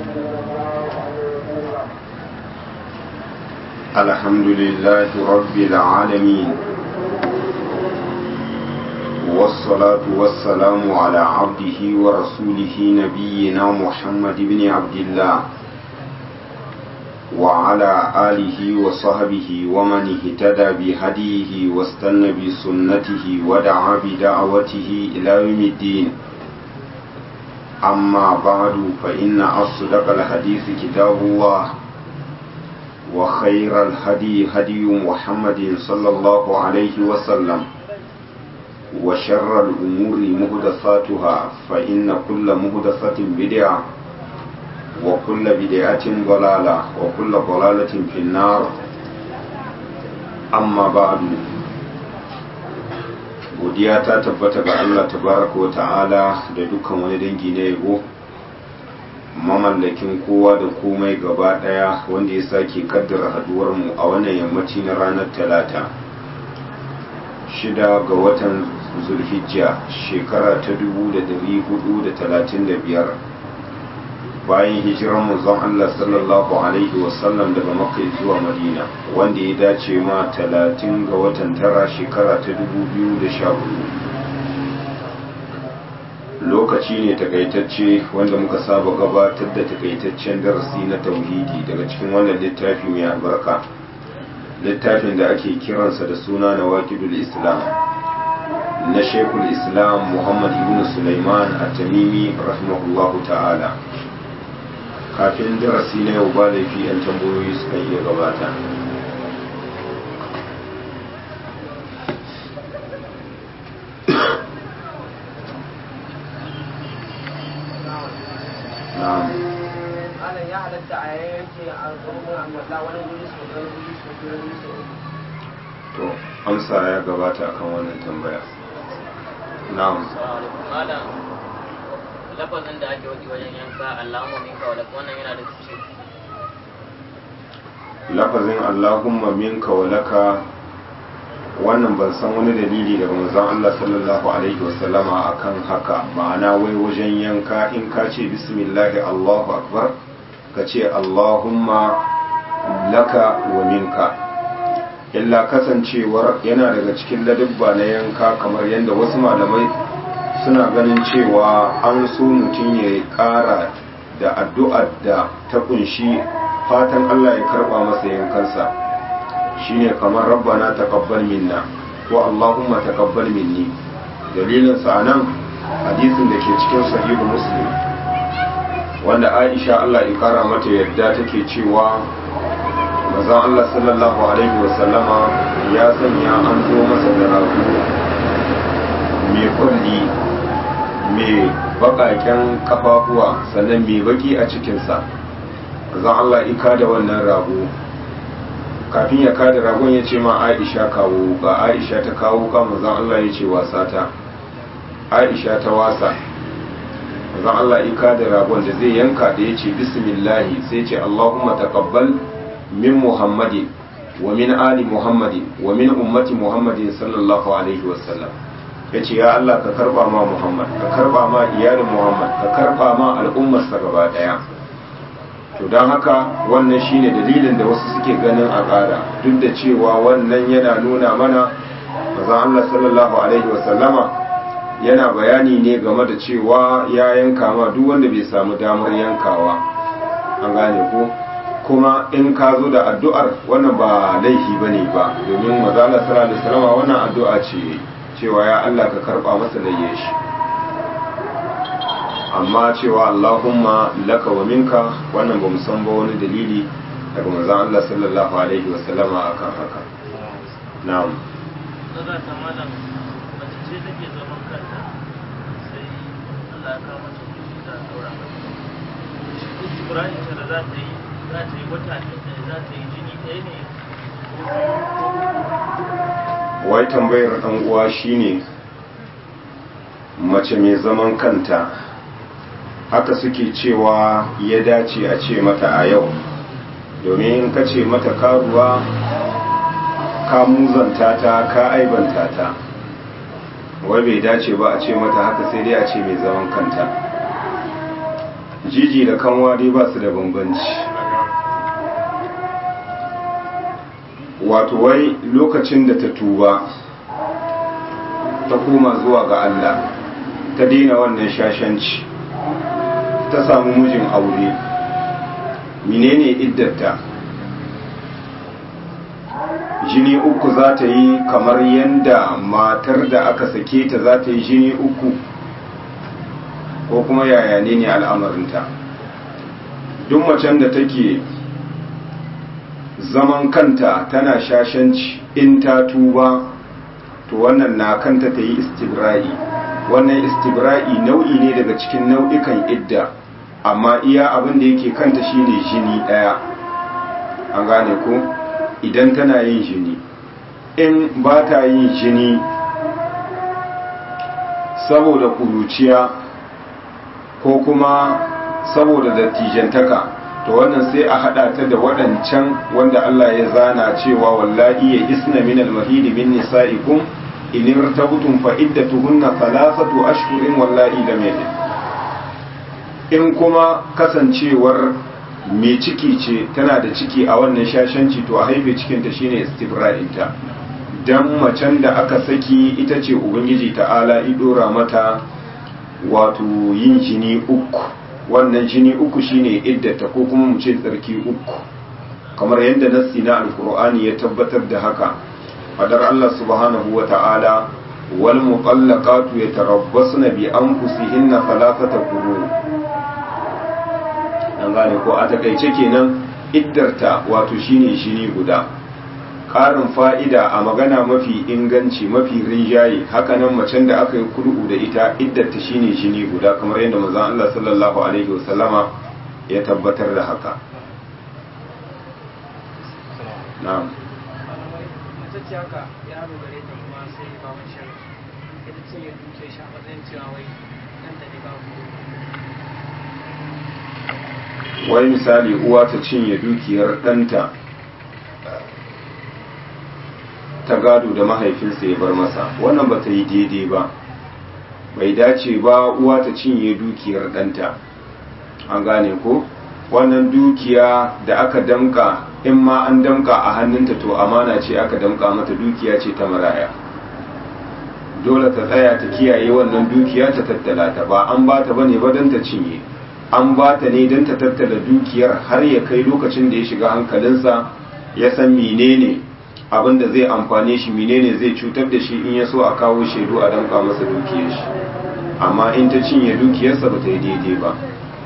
الحمد لله رب العالمين والصلاة والسلام على عبده ورسوله نبينا محمد بن عبد الله وعلى آله وصحبه ومن اهتدى بهديه واستنى بسنته ودعا بدعوته إلى يوم الدين أما بعد فإن أصدق الحديث كتاب الله وخير الهدي هدي محمد صلى الله عليه وسلم وشر الأمور مهدثاتها فإن كل مهدثة بدعة وكل بدعة ضلالة وكل ضلالة في النار أما بعد godiya ta tabbata ga Allah tabaraka wa ta'ala da dukkan wani dangi na yabo mamallakin kowa da komai gaba daya wanda ya sake kaddara haduwar mu a wannan yammaci na ranar talata shida ga watan zulhijja shekara ta 1435 bayan hijiran manzon Allah sallallahu alaihi wasallam daga makka zuwa madina wanda ya dace ma 30 ga watan tara shekara ta 2014 lokaci ne takaitacce wanda muka saba gabatar da takaitaccen darasi na tauhidi daga cikin wannan littafi mai albarka littafin da ake kiransa da suna na waƙidul islam na shekul islam muhammad ibn sulaiman a tamimi rahimahullahu ta'ala kafin darasi na yau ba laifi 'yan tambayoyi suka iya gabata ya halatta a yanke a tsohon wata wani wuri sau ɗaya wuri sau biyu wuri sau to amsa ya gabata akan wannan tambaya na'am malam lafazin da ake wadi wajen yanka allahumma minka wa wannan yana da tushe lafazin allahumma minka wa laka wannan ban san wani dalili daga manzon Allah sallallahu alaihi wasallama akan haka ma'ana wai wajen yanka in ka ce bismillahi allahu akbar ka ce allahumma laka wa minka illa kasancewar yana daga cikin ladabba na yanka kamar yadda wasu malamai suna ganin cewa an so mutum ya ƙara da addu'ar da ta kunshi fatan Allah ya karɓa masa yankansa shine kamar rabbana taqabbal minna ko allahumma taqabbal minni dalilin sa nan hadisin da ke cikin sahihu muslim wanda Aisha Allah ya kara mata yadda take cewa manzon Allah sallallahu alaihi wasallama ya sanya an zo masa da rago mai kwalli mai bakaken kafafuwa sannan mai baki a cikinsa manzon Allah ika da wannan rago kafin ya kada ragon ya ce ma Aisha kawo ga Aisha ta kawo ka manzon Allah ya ce wasa ta Aisha ta wasa manzon Allah ika da ragon da zai yanka da ya ce bismillahi sai ce Allahumma taqabbal min muhammadin wa min ali muhammadin wa min ummati muhammadin sallallahu alaihi wasallam ya ce ya Allah ka karba ma muhammad ka karba ma iyalin muhammad ka karba ma al'ummarsa gaba daya to don haka wannan shine dalilin da wasu suke ganin a ƙara duk da cewa wannan yana nuna mana mazan Allah sallallahu alaihi wasallama yana bayani ne game da cewa ya yanka ma duk wanda bai samu damar yankawa an gane ko kuma in ka zo da addu'ar wannan ba laifi ba ne ba domin mazala sallallahu alaihi wasallama wannan addu'a ce cewa ya Allah ka karba masa layye shi amma cewa Allahumma laka wa minka wannan ba san ba wani dalili daga manzon Allah sallallahu alaihi wasallama akan haka na'am daga ta malam mace ce take zaman kanta sai Allah ya kawo mata kuɗi da daura mata shi Ibrahim ta da za ta yi za ta yi wata ne za ta yi jini ɗaya ne wai tambayar dan uwa shine mace mai zaman kanta haka suke cewa ya dace a ce mata a yau domin ka ce mata karuwa ka muzanta ta ka aibanta ta wai bai dace ba a ce mata haka sai dai a ce mai zaman kanta jiji da kanwa dai ba su da bambanci wato wai lokacin da ta tuba ta koma zuwa ga Allah ta daina wannan shashanci ta samu mijin aure menene iddarta jini uku za ta yi kamar yadda matar da aka sake ta za ta yi jini uku ko kuma yaya ne ne al'amarinta duk macen da take zaman kanta tana shashanci in ta tuba to wannan na kanta ta yi istibra'i wannan istibra'i nau'i ne daga cikin nau'ikan idda amma iya abin da yake kanta shine jini daya an gane ko idan tana yin jini in ba ta yin jini saboda kuruciya ko kuma saboda dattijantaka to wannan sai a hada ta da waɗancan wanda Allah ya zana cewa wallahi ya isna min al-mahidi min nisa'ikum in irtabtum fa iddatuhunna thalathatu ashhurin wallahi lam yahid in kuma kasancewar mai ciki ce tana da ciki a wannan shashanci to a haife cikinta shine istibra'inta dan macen da aka saki ita ce ubangiji ta'ala idora mata wato yin jini uku wannan jini uku shine iddata ko kuma mu ce tsarki uku kamar yadda nassi na alkur'ani ya tabbatar da haka fadar Allah subhanahu wa ta'ala wal muqallaqatu yatarabbasna bi anfusihinna thalathata quru an gane ko a takaice kenan iddarta wato shine jini guda ƙarin fa'ida a magana mafi inganci mafi rinjaye hakanan macen da aka yi kur'u da ita iddarta shine jini guda kamar yadda manzon Allah sallallahu alaihi wasallama ya tabbatar da haka na'am matacce haka yaro gare ta kuma sai baban shan ita ce ya duke shi a matsayin cewa wai nan da ne babu wai misali uwa ta cinye dukiyar ɗanta ta gado da mahaifinsa ya bar masa wannan ba ta yi daidai ba bai dace ba uwa ta cinye dukiyar ɗanta an gane ko wannan dukiya da aka damka in ma an damka a hannunta to amana ce aka damka mata dukiya ce ta maraya dole ta tsaya ta kiyaye wannan dukiya ta tattala ta ba an ba ta bane ba don ta cinye an ba ta ne don ta tattala dukiyar har ya kai lokacin da ya shiga hankalinsa ya san menene abin da zai amfane shi menene zai cutar da shi in ya so a kawo shaidu a damka masa dukiyar shi amma in ta cinye dukiyarsa ba ta yi daidai ba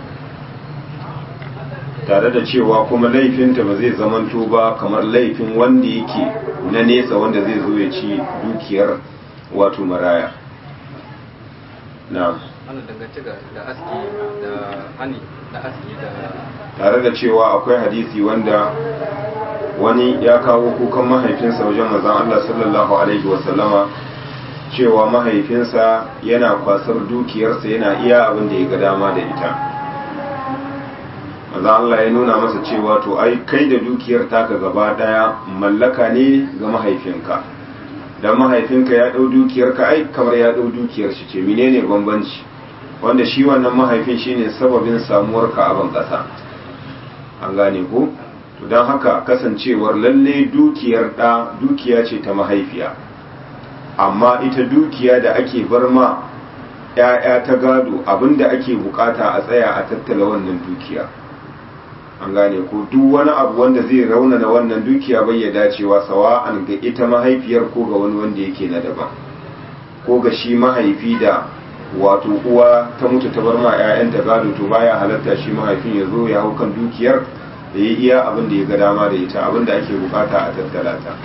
tare da cewa kuma laifinta ba zai zamanto ba kamar laifin wanda yake na nesa wanda zai zo ya ci dukiyar wato maraya na'am ana dangance da da aski da hani da aski da tare da cewa akwai hadisi wanda wani ya kawo kukan mahaifinsa wajen manzon Allah sallallahu alaihi wasallama cewa mahaifinsa yana kwasar dukiyarsa yana iya abin da ya ga dama da ita manzon Allah ya nuna masa cewa to ai kai da dukiyar taka gaba daya mallaka ne ga mahaifinka dan mahaifinka ya dau dukiyarka ai kamar ya dau dukiyar shi ce menene bambanci wanda shi wannan mahaifin shine sababin samuwarka a ban kasa an gane ko to don haka kasancewar lalle dukiyar ɗa dukiya ce ta mahaifiya amma ita dukiya da ake bar ma ‘ya'ya ta gado abinda ake bukata a tsaya a tattala wannan dukiya an gane ko duk wani abu wanda zai raunana wannan dukiya bai ya dacewa sawa'an ga ita mahaifiyar ko ga wani wanda yake na daban ko ga shi mahaifi da wato uwa ta mutu ta bar ma 'ya'yanta gado to baya halatta shi mahaifin ya zo ya hau kan dukiyar da ya iya abin da ya ga dama da ita abin da ake bukata a tattala ta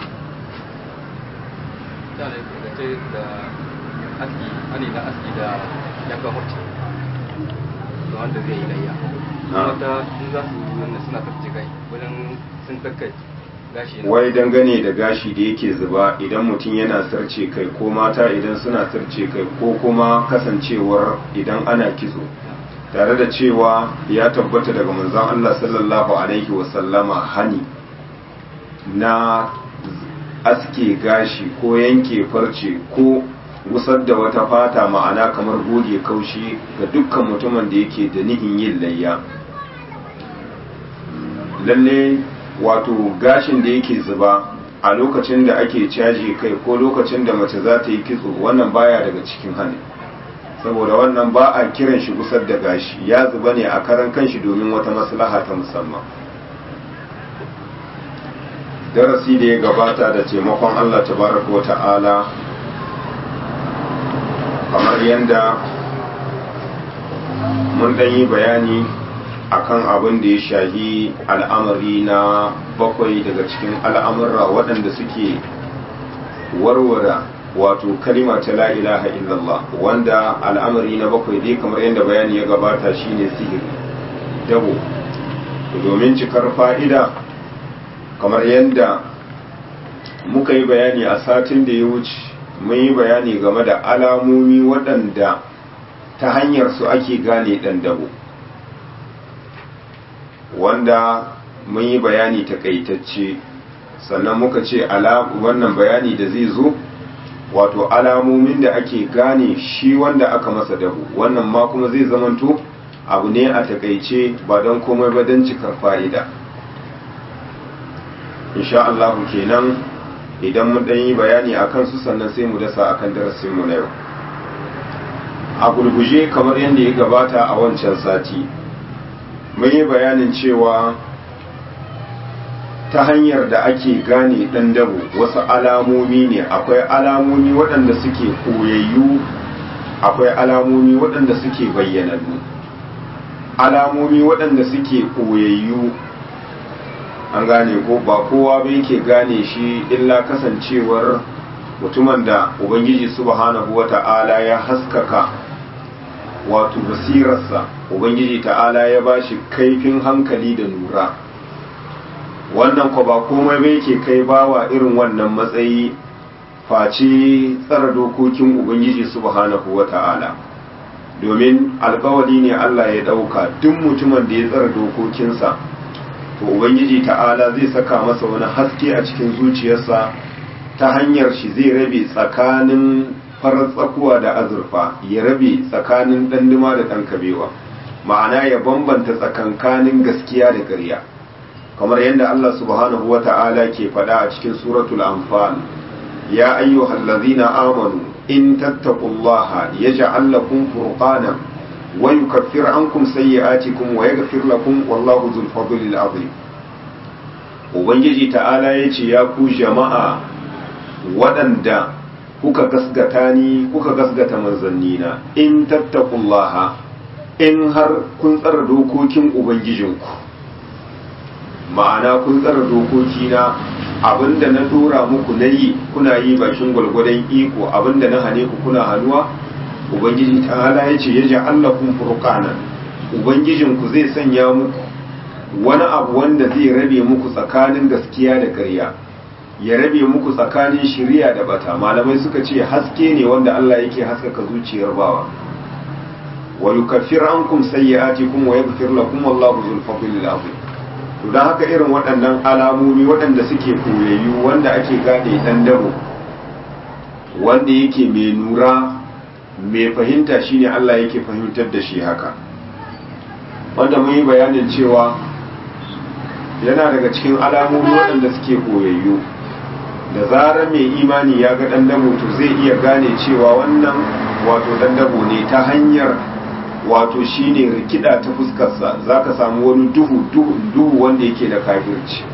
da dangance da aski hani da aski da yanka horci da wanda zai yi layya wata in za su wanda suna tafci kai wajen sun kakkai gashi na wai dangane da gashi da yake zuba idan mutum yana sarce kai ko mata idan suna sarce kai ko kuma kasancewar idan ana kitso tare da cewa ya tabbata daga manzon Allah sallallahu alaihi wasallama hani na aske gashi ko yanke farce ko gusar da wata fata ma'ana kamar goge kaushi ga dukkan mutumin da yake da nihin yin layya lalle wato gashin da yake zuba a lokacin da ake caji kai ko lokacin da mace za ta yi kitso wannan baya daga cikin hannu saboda wannan ba a kiran shi gusar da gashi ya zuba ne a karan kanshi domin wata maslaha ta musamman darasi da ya gabata da taimakon Allah tabaraka wa ta'ala kamar yadda mun dan yi bayani akan abin da ya shahi al'amari na bakwai daga cikin al'amurra waɗanda suke warware wato kalima ta la ilaha illallah wanda al'amari na bakwai dai kamar yadda bayani ya gabata shine sihiri dabo domin cikar fa'ida kamar yadda muka yi bayani a satin da ya wuce mun yi bayani game da alamomi waɗanda ta hanyar su ake gane ɗan dabo wanda mun yi bayani takaitacce sannan muka ce wannan bayani da zai zo wato alamomin da ake gane shi wanda aka masa dabu wannan ma kuma zai zamanto abu ne a takaice ba don komai ba don cikar fa'ida insha Allah kenan idan mun ɗan yi bayani a kansu sannan sai mu dasa akan darasinmu na yau a gurguje kamar yadda ya gabata a wancan sati mun yi bayanin cewa ta hanyar da ake gane ɗan dabo wasu alamomi ne akwai alamomi waɗanda suke koyayyu akwai alamomi waɗanda suke bayyanannu alamomi waɗanda suke koyayyu an gane ko ba kowa bai ke gane shi illa kasancewar mutumin da ubangiji subhanahu wata'ala ya haskaka wato basirarsa ubangiji ta'ala ya ba shi kaifin hankali da nura wannan ko ba komai bai ke kai bawa irin wannan matsayi face tsara dokokin ubangiji subhanahu wata'ala domin alkawali ne Allah ya dauka duk mutumin da ya tsara dokokinsa to ubangiji ta'ala zai saka masa wani haske a cikin zuciyarsa ta hanyar shi zai rabe tsakanin farar tsakuwa da azurfa ya rabe tsakanin ɗanduma da ɗan kabewa ma'ana ya bambanta tsakankanin gaskiya da ƙarya kamar yadda Allah subhanahu wa ta'ala ke faɗa a cikin suratul anfal ya ayyuhal ladzina amanu in tattaqullaha yaj'al lakum furqana wa yukaffir ankum sayyi'atikum wa yaghfir lakum wallahu dhul fadlil azim ubangiji ta'ala yace ya ku jama'a waɗanda kuka gasgata ni kuka gasgata manzannina in tattaqullaha in har kun tsara dokokin ubangijinku ma'ana kun tsara dokokina abinda na dora muku na yi kuna yi bakin gwalgwadon iko abinda na hane ku kuna hannuwa ubangiji ta'ala ya ce ya ji allakun furqanan ubangijinku zai sanya muku wani abu wanda zai rabe muku tsakanin gaskiya da ƙarya ya rabe muku tsakanin shiriya da bata malamai suka ce haske ne wanda Allah yake haskaka zuciyar bawa wa yukaffir ankum sayyi'atikum wa yaghfir lakum wallahu dhul fadlil azim to dan haka irin waɗannan alamomi waɗanda suke koyayyu wanda ake gane dan dabo wanda yake mai nura mai fahimta shine Allah yake fahimtar da shi haka wanda mun yi bayanin cewa yana daga cikin alamomi waɗanda suke koyayyu da zarar mai imani ya ga ɗan dabo to zai iya gane cewa wannan wato ɗan dabo ne ta hanyar wato shine rikida ta fuskarsa za ka samu wani duhu duhu duhu wanda yake da kafirci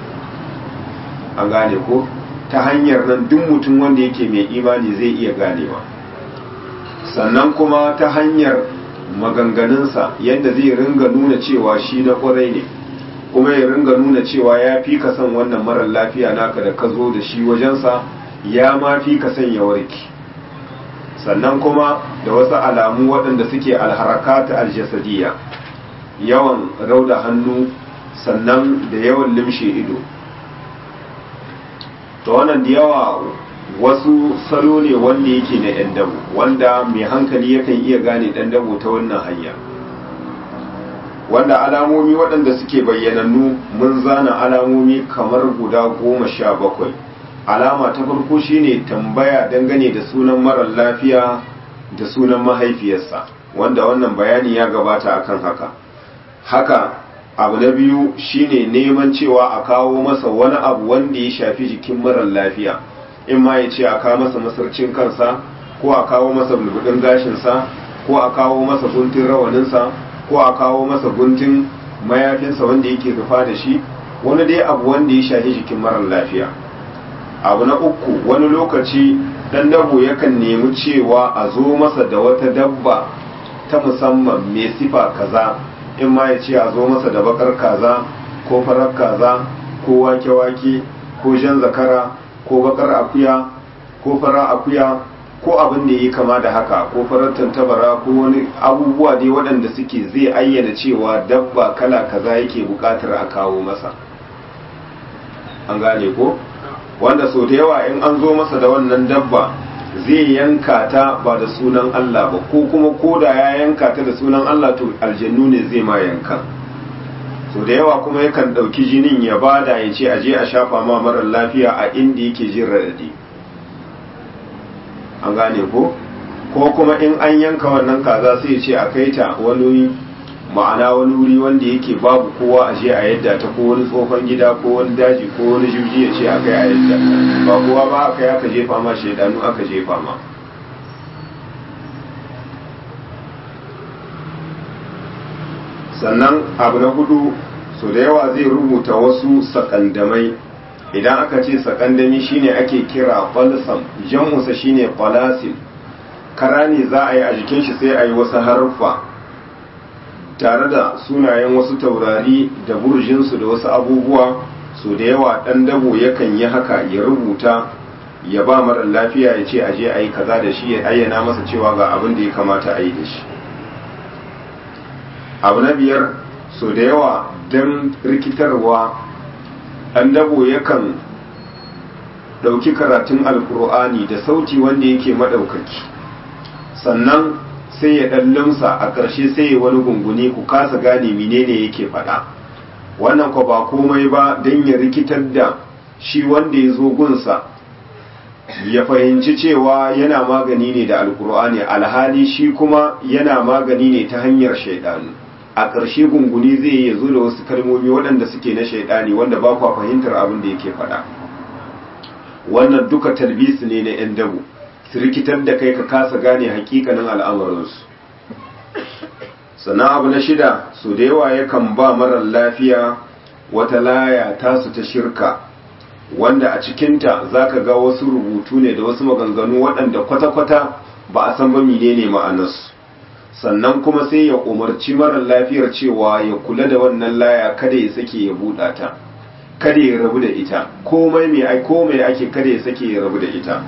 an gane ko ta hanyar nan duk mutum wanda yake mai imani zai iya ganewa sannan kuma ta hanyar maganganunsa yadda zai ringa nuna cewa shi na kwarai ne kuma ya ringa nuna cewa ya fi ka son wannan marar lafiya naka da ka zo da shi wajensa ya ma fi ka son ya warke sannan kuma da wasu alamu waɗanda suke alharakata aljasadiya yawan rauda hannu sannan da yawan limshe ido ta wannan da yawa wasu salo ne wanda yake na ɗan dabo wanda mai hankali yakan iya gane ɗan dabo ta wannan hanya wanda alamomi waɗanda suke bayyanannu mun zana alamomi kamar guda goma sha bakwai alama ta farko shine tambaya dangane da sunan marar lafiya da sunan mahaifiyarsa wanda wannan bayani ya gabata akan haka haka abu na biyu shine neman cewa a kawo masa wani abu wanda ya shafi jikin marar lafiya in ma ya ce a kawo masa masarcin kansa ko a kawo masa bulbudin gashinsa ko a kawo masa guntun rawaninsa ko a kawo masa guntun mayafinsa wanda yake rufa da shi wani dai abu wanda ya shafi jikin marar lafiya abu na uku wani lokaci dan dabo yakan nemi cewa a zo masa da wata dabba ta musamman mai sifa kaza in ma ya ce a zo masa da bakar kaza ko farar kaza ko wake-wake ko jan zakara ko bakar akuya ko farar akuya ko abin da yi kama da haka ko farar tantabara ko wani abubuwa dai waɗanda suke zai ayyana cewa dabba kala kaza yake buƙatar a kawo masa an gane ko wanda sau da yawa in an zo masa da wannan dabba zai yanka ta ba da sunan Allah ba ko kuma koda ya yanka ta da sunan Allah to aljannu ne zai ma yanka so da yawa kuma yakan ɗauki jinin ya bada ya ce aje a shafa ma marar lafiya a inda yake jin raɗaɗi an gane ko ko kuma in an yanka wannan kaza sai ce a kai ta wani ma'ana wani wuri wanda yake babu kowa a je a yadda ta ko wani tsohon gida ko wani daji ko wani jirgi ya ce a kai a yadda ba kowa ba aka yi aka jefa ma shaidanu aka jefa ma sannan abu na hudu so da yawa zai rubuta wasu sakandamai idan aka ce sakandami shine ake kira falsam jam'usa shine falasim kara ne za a yi a jikin shi sai a yi wasu haruffa tare da sunayen wasu taurari da burjinsu da wasu abubuwa so da yawa ɗan dabo yakan yi haka ya rubuta ya ba mara lafiya ya ce aje a yi kaza da shi ya ayyana masa cewa ga abin da ya kamata a yi da shi abu na biyar so da yawa don rikitarwa ɗan dabo yakan ɗauki karatun alkur'ani da sauti wanda yake maɗaukaki sannan sai ya ɗan limsa a ƙarshe sai ya wani gunguni ku kasa gane menene yake faɗa wannan ko ba komai ba don ya rikitar da shi wanda ya zo gunsa ya fahimci cewa yana magani ne da alkur'ani alhali shi kuma yana magani ne ta hanyar shaidanu a ƙarshe gunguni zai ya zo da wasu kalmomi waɗanda suke na shaidani wanda ba kwa fahimtar abin da yake faɗa wannan duka talbisi ne na 'yan dabu su rikitar da kai ka kasa gane hakikanin al'amuransu sannan abu na shida su da yawa yakan ba marar lafiya wata laya tasu ta shirka wanda a cikinta za ka ga wasu rubutu ne da wasu maganganu waɗanda kwata-kwata ba a san ba menene ma'anarsu sannan kuma sai ya umarci marar lafiyar cewa ya kula da wannan laya kada ya sake ya buɗa ta kada ya rabu da ita komai mai komai ake kada ya sake ya rabu da ita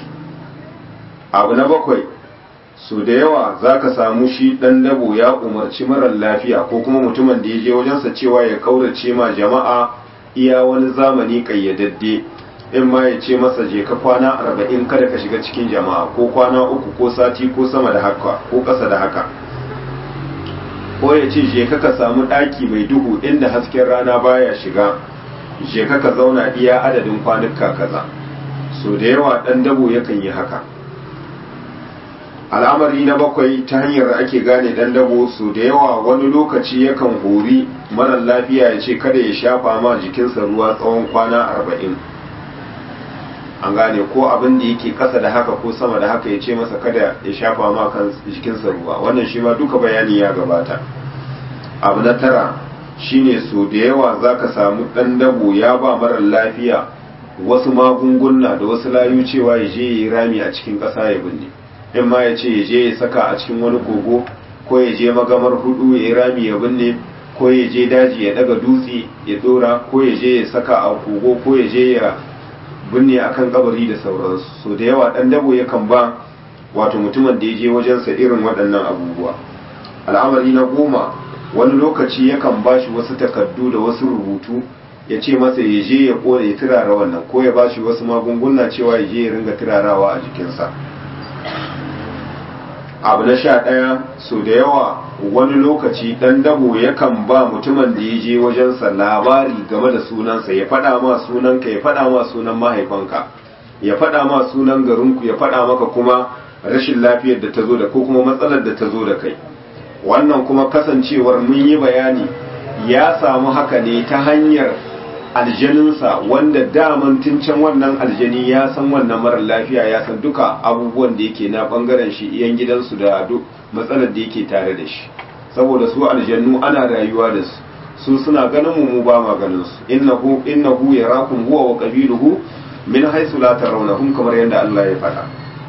abu na bakwai so da yawa za ka samu shi ɗan dabo ya umarci marar lafiya ko kuma mutumin da ya je wajensa cewa ya kaurace ma jama'a iya wani zamani ƙayyadadde in ma ya ce masa je ka kwana arba'in kada ka shiga cikin jama'a ko kwana uku ko sati ko sama da haka ko ƙasa da haka ko ya ce je ka ka samu ɗaki mai duhu inda hasken rana baya shiga je ka ka zauna iya adadin kwanuka kaza so da yawa ɗan dabo yakan yi haka al'amari na bakwai ta hanyar ake gane dan dabo su da yawa wani lokaci yakan hori marar lafiya ya ce kada ya shafa ma jikinsa ruwa tsawon kwana arba'in an gane ko abin da yake kasa da haka ko sama da haka ya ce masa kada ya shafa ma kan jikinsa ruwa wannan shi ma duka bayani ya gabata abu na tara shine so da yawa za ka samu dan dabo ya ba marar lafiya wasu magunguna da wasu layu cewa ya je ya yi rami a cikin ƙasa ya binne in ma ya ce ya je ya saka a cikin wani kogo ko ya je magamar hudu ya yi rami ya binne ko ya je daji ya daga dutse ya dora ko ya je ya saka a kogo ko ya je ya binne akan kabari da sauransu so da yawa dan dabo yakan ba wato mutumin da ya je wajensa irin waɗannan abubuwa al'amari na goma wani lokaci yakan ba shi wasu takardu da wasu rubutu ya ce masa ya je ya kone ya turara wannan ko ya ba shi wasu magunguna cewa ya je ya ringa turarawa a jikinsa abu na sha ɗaya so da yawa wani lokaci ɗan dabo yakan ba mutumin da ya je wajensa labari game da sunansa ya faɗa ma sunanka ya faɗa ma sunan mahaifanka ya faɗa ma sunan garinku ya faɗa maka kuma rashin lafiyar da ta zo da ko kuma matsalar da ta zo da kai wannan kuma kasancewar mun yi bayani ya samu haka ne ta hanyar aljaninsa wanda daman tun can wannan aljani ya san wannan marar lafiya ya san duka abubuwan da yake na bangaren shi iyan gidansu da duk matsalar da yake tare da shi saboda su aljannu ana rayuwa da su su suna ganin mu mu ba ma ganin su innahu innahu yarakum huwa wa qabiluhu min haythu la tarawnahum kamar yadda Allah ya faɗa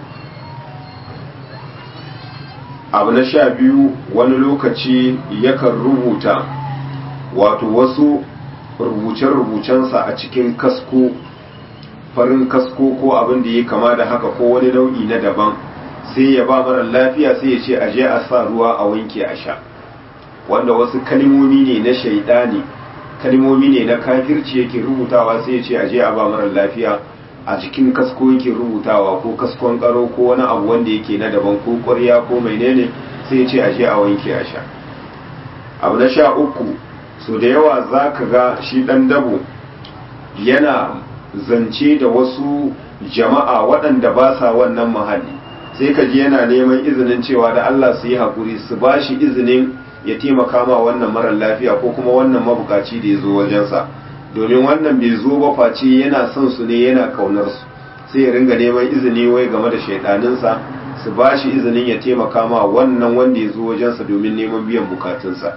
abu na sha biyu wani lokaci yakan rubuta wato wasu rubuce-rubucensa a cikin kasko farin kasko ko abin da ya kama da haka ko wani nau'i na daban sai ya ba mara lafiya sai ya ce a je a sa ruwa a wanke a sha wanda wasu kalmomi ne na shaidani kalmomi ne na kafirci yake rubutawa sai ya ce a je a ba mara lafiya a cikin kasko yake rubutawa ko kaskon karo ko wani abu wanda yake na daban ko ƙwarya ko menene sai ya ce a je a wanke a sha abu na sha uku so da yawa za ka ga shi ɗan dabo yana zance da wasu jama'a waɗanda ba sa wannan mahalli sai ka ji yana neman izinin cewa da Allah su yi haƙuri su ba shi izinin ya taimaka ma wannan marar lafiya ko kuma wannan mabukaci da ya zo wajensa domin wannan bai zo ba face yana son su ne yana kaunar su sai ya ringa neman izini wai game da shaidaninsa su ba shi izinin ya taimaka ma wannan wanda ya zo wajensa domin neman biyan bukatunsa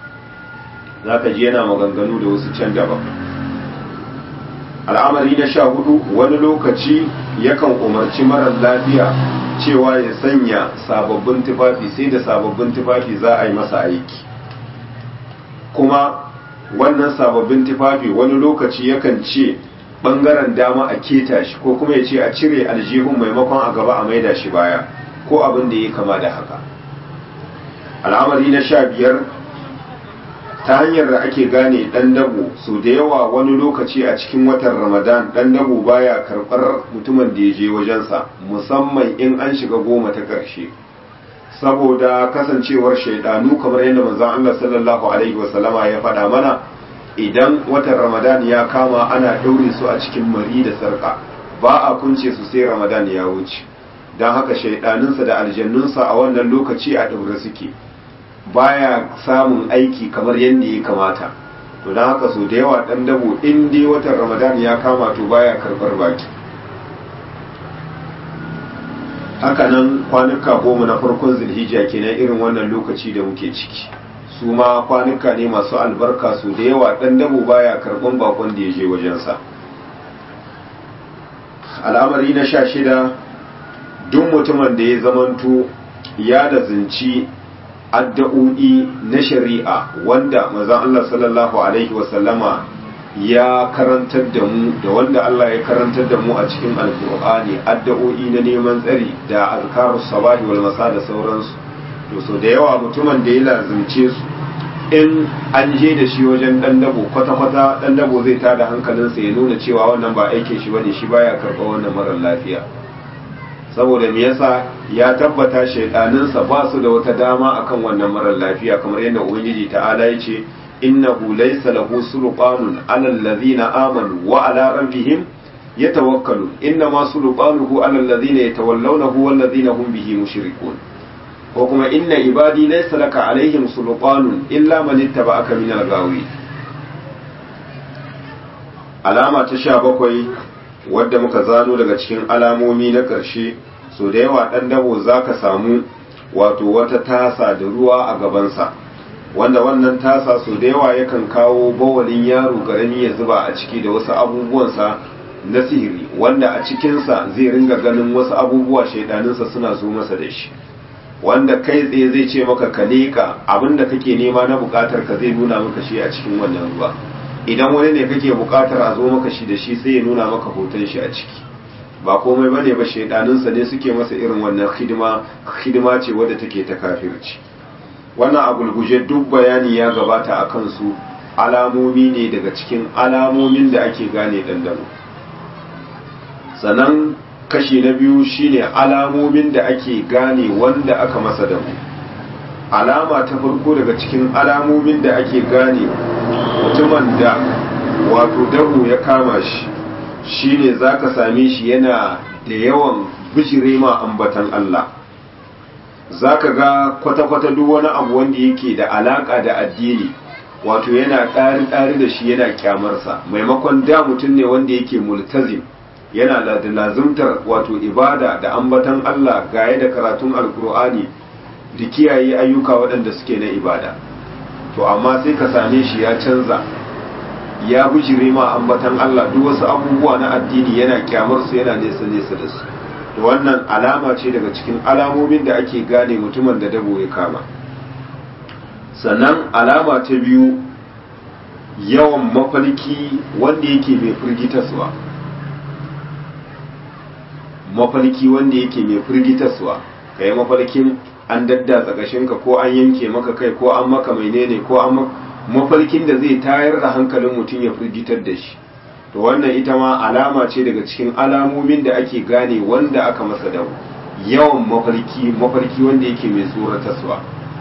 za ka ji yana maganganu da wasu can daban al'amari na sha hudu wani lokaci yakan umarci marar lafiya cewa ya sanya sababbin tufafi sai da sababbin tufafi za a yi masa aiki kuma wannan sababbin tufafi wani lokaci yakan ce bangaren dama a keta shi ko kuma ya ce a cire aljihun maimakon a gaba a maida shi baya ko abin da ya kama da haka al'amari na sha biyar ta hanyar da ake gane dan dabo su da yawa wani lokaci a cikin watan ramadan dan dabo baya karɓar mutumin da ya je wajensa musamman in an shiga goma ta ƙarshe saboda kasancewar shaidanu kamar yadda manzon Allah sallallahu alaihi wasallama ya faɗa mana idan watan ramadan ya kama ana ɗaure su a cikin mari da sarƙa ba a kunce su sai ramadan ya wuce don haka shaidanunsa da aljannunsa a wannan lokaci a ɗaure suke baya samun aiki kamar yadda ya kamata to don haka so da yawa ɗan dabo in dai watan ramadan ya kama to baya karɓar baki hakanan kwanuka goma na farkon zilhijja kenan irin wannan lokaci da muke ciki su ma kwanuka ne masu albarka su da yawa ɗan dabo baya karɓan bakon da ya je wajensa al'amari na sha shida duk mutumin da ya zamanto ya da zinci addu'o'i na shari'a wanda mazan Allah sallallahu alaihi wasallama ya karantar da mu da wanda Allah ya karantar da mu a cikin alkur'ani addu'o'i na neman tsari da azkarus sabahi wal masa da sauransu to so da yawa mutumin da ya lazimce su in an je da shi wajen dan dabo kwata-kwata dan dabo zai tada hankalinsa ya nuna cewa wannan ba aikin shi bane shi baya karɓa wannan marar lafiya saboda me yasa ya tabbata shaidaninsa ba su da wata dama akan wannan marar lafiya kamar yadda ubangiji ta'ala ya ce innahu laysa lahu sulqanun 'ala alladhina amanu wa 'ala rabbihim yatawakkalun inna ma sulqanuhu 'ala alladhina yatawallawnahu wal ladhina hum bihi mushrikun ko kuma inna ibadi laysa laka 'alaihim sulqanun illa man ittaba'aka min al-ghawi alama ta 17 wadda muka zano daga cikin alamomi na ƙarshe so da yawa ɗan dabo za ka samu wato wata tasa da ruwa a gabansa wanda wannan tasa so da yawa yakan kawo bawalin yaro ƙarami ya zuba a ciki da wasu abubuwansa na sihiri wanda a cikinsa zai ringa ganin wasu abubuwa shaidaninsa suna zo masa da shi wanda kai tsaye zai ce maka ka leƙa abinda kake nema na buƙatar ka zai nuna maka shi a cikin wannan ruwa idan wani ne kake bukatar a zo maka shi da shi sai ya nuna maka hoton shi a ciki ba komai bane ba shaidaninsa ne suke masa irin wannan hidima hidima ce wadda take ta kafirci wannan a gulguje duk bayani ya gabata a kansu alamomi ne daga cikin alamomin da ake gane dandano sannan kashi na biyu shine alamomin da ake gane wanda aka masa dabu alama ta farko daga cikin alamomin da ake gane mutumin da wato dabu ya kama shi shine zaka same shi yana da yawan bijire ma ambatan Allah zaka ga kwata-kwata duk wani abu wanda yake da alaka da addini wato yana ɗari-ɗari da shi yana kyamarsa maimakon da mutum ne wanda yake multazim yana da lazumtar wato ibada da ambatan Allah gaye da karatun alkur'ani da kiyaye ayyuka waɗanda suke na ibada to amma sai ka same shi ya canza ya bijire ma ambatan Allah duk wasu abubuwa na addini yana kyamar su yana nesa nesa da su to wannan alama ce daga cikin alamomin da ake gane mutumin da dabo ya kama sannan alama ta biyu yawan mafalki wanda yake mai firgitaswa mafalki wanda yake mai firgitaswa ka yi mafalkin an daddatsa kashinka ko an yanke maka kai ko an maka menene ko an mafalkin da zai tayar da hankalin mutum ya firgitar da shi to wannan ita ma alama ce daga cikin alamomin da ake gane wanda aka masa da yawan mafarki mafarki wanda yake mai tsoratarwa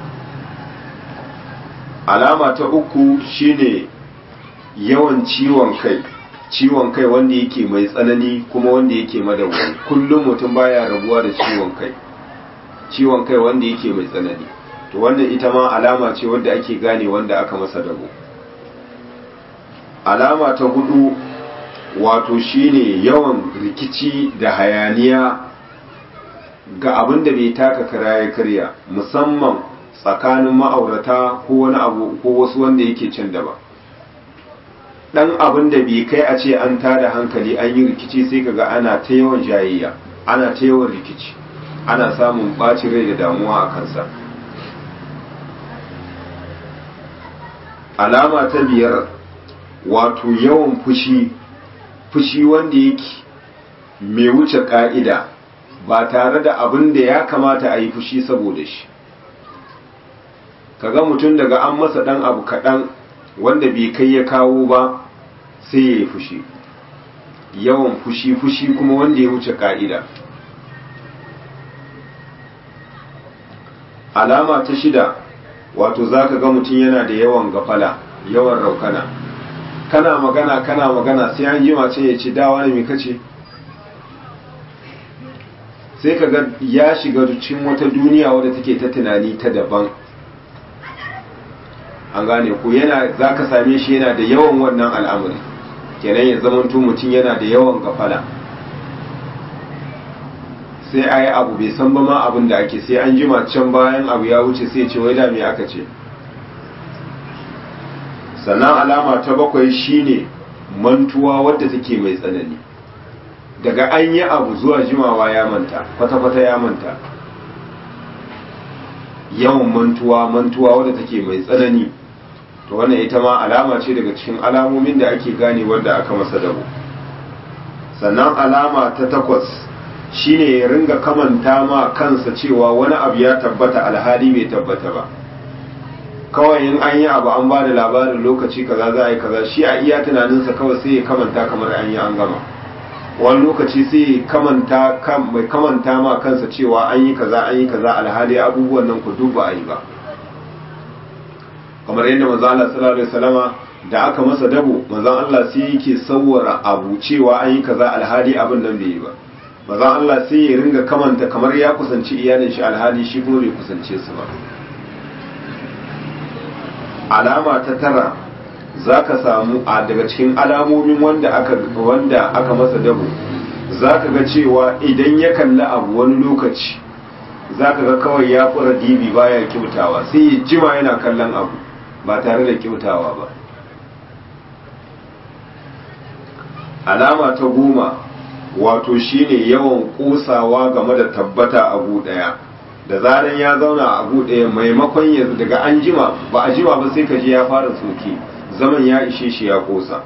alama ta uku shine yawan ciwon kai ciwon kai wanda yake mai tsanani kuma wanda yake madawwami kullum mutum baya rabuwa da ciwon kai ciwon kai wanda yake mai tsanani to wannan ita ma alama ce wanda ake gane wanda aka masa dabo alama ta hudu wato shine yawan rikici da hayaniya ga abin da bai taka kara ya karya musamman tsakanin ma'aurata ko wani abu ko wasu wanda yake can daba dan abin da bai kai a ce an tada hankali an yi rikici sai kaga ana ta yawan jayayya ana ta yawan rikici ana samun ɓacin rai da damuwa a kansa alama ta biyar wato yawan fushi fushi wanda yake mai wuce ka'ida ba tare da abin da ya kamata a yi fushi saboda shi kaga mutum daga an masa ɗan abu kaɗan wanda bai kai ya kawo ba sai ya yi fushi yawan fushi fushi kuma wanda ya wuce ka'ida alama ta shida wato za ka ga mutum yana da yawan gafala yawan raukana kana magana kana magana sai an jima ce ya ce dawa ne mai kace sai ka ga ya shiga cikin wata duniya wadda take ta tunani ta daban an gane ko yana za ka same shi yana da yawan wannan al'amari kenan ya zamanto mutum yana da yawan gafala sai a yi abu bai san ba ma abin da ake sai an jima can bayan abu ya wuce sai ce wai da me aka ce sannan alama ta bakwai shine mantuwa wadda take mai tsanani daga an yi abu zuwa jimawa ya manta kwata-kwata ya manta yawan mantuwa mantuwa wadda take mai tsanani to wannan ita ma alama ce daga cikin alamomin da ake gane wanda aka masa dabo sannan alama ta takwas shine ya ringa kamanta ma kansa cewa wani abu ya tabbata alhali bai tabbata ba kawai in an yi abu an ba da labarin lokaci kaza za a yi kaza shi a iya tunaninsa kawai sai ya kamanta kamar an yi an gama wani lokaci sai ya kamanta mai kamanta ma kansa cewa an yi kaza an yi kaza alhali abubuwan nan ku duk ba a yi ba kamar yadda manzo Allah sallallahu alaihi wasallama da aka masa dabo manzo Allah sai yake sawwara abu cewa an yi kaza alhali abin nan bai yi ba manzo Allah sai ya ringa kamanta kamar ya kusanci iyalin shi alhali shi kuma bai kusance su ba alama ta tara zaka samu a daga cikin alamomin wanda aka wanda aka masa dabo zaka ga cewa idan ya kalli abu wani lokaci zaka ga kawai ya fura dibi baya kyautawa sai ya jima yana kallon abu ba tare da kyautawa ba alama ta goma wato shine yawan kosawa game da tabbata abu daya da zaran ya zauna abu daya maimakon ya daga an jima ba a jima ba sai ka je ya fara soke zaman ya ishe shi ya kosa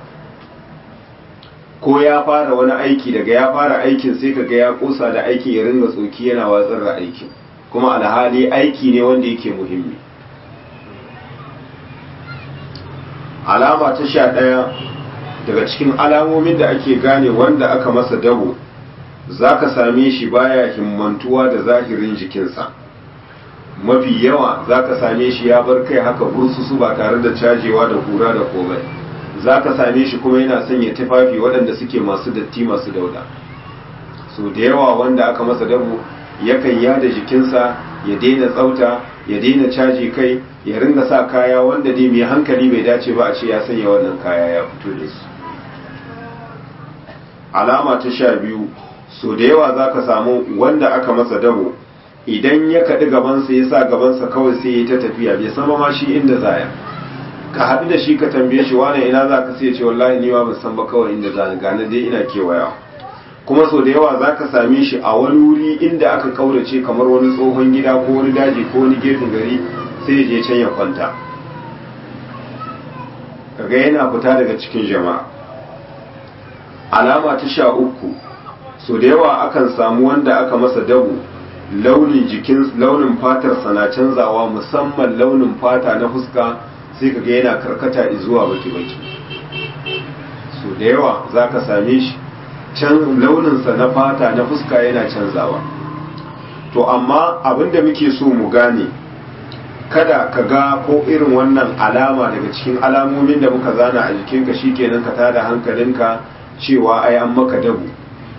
ko ya fara wani aiki daga ya fara aikin sai ka ga ya kosa da aikin ya ringa tsoki yana watsar da aikin kuma alhali aiki ne wanda yake muhimmi alama ta sha ɗaya daga cikin alamomin da ake gane wanda aka masa dabo za ka same shi baya himmantuwa da zahirin jikinsa mafi yawa za ka same shi ya bar kai haka bursusu ba tare da cajewa da kura da komai za ka same shi kuma yana sanya tufafi waɗanda suke masu datti masu dauda so da yawa wanda aka masa dabu yakan yada jikinsa ya daina tsauta ya daina caji kai ya ringa sa kaya wanda dai mai hankali bai dace ba a ce ya sanya wannan kaya ya fito da su alama ta sha biyu so da yawa za ka samu wanda aka masa dabo idan ya kaɗi gabansa ya sa gabansa kawai sai ya ta tafiya bai sama ma shi inda zaya ka haɗu da shi ka tambaye shi wane ina za ka sai ce wallahi ni ma ban san ba kawai inda za ni gane dai ina kewaya kuma so da yawa za ka same shi a wani wuri inda aka kaurace kamar wani tsohon gida ko wani daji ko wani gefen gari sai ya je can ya kwanta kaga yana fita daga cikin jama'a alama ta sha uku so da yawa akan samu wanda aka masa dabu launin jikin launin fatarsa na canzawa musamman launin fata na fuska sai kaga yana karkata zuwa baki-baki so da yawa za ka same shi can launinsa na fata na fuska yana canzawa to amma abinda muke so mu gane kada ka ga ko irin wannan alama daga cikin alamomin da muka zana a jikinka shikenan ka tada hankalinka cewa ai an maka dabu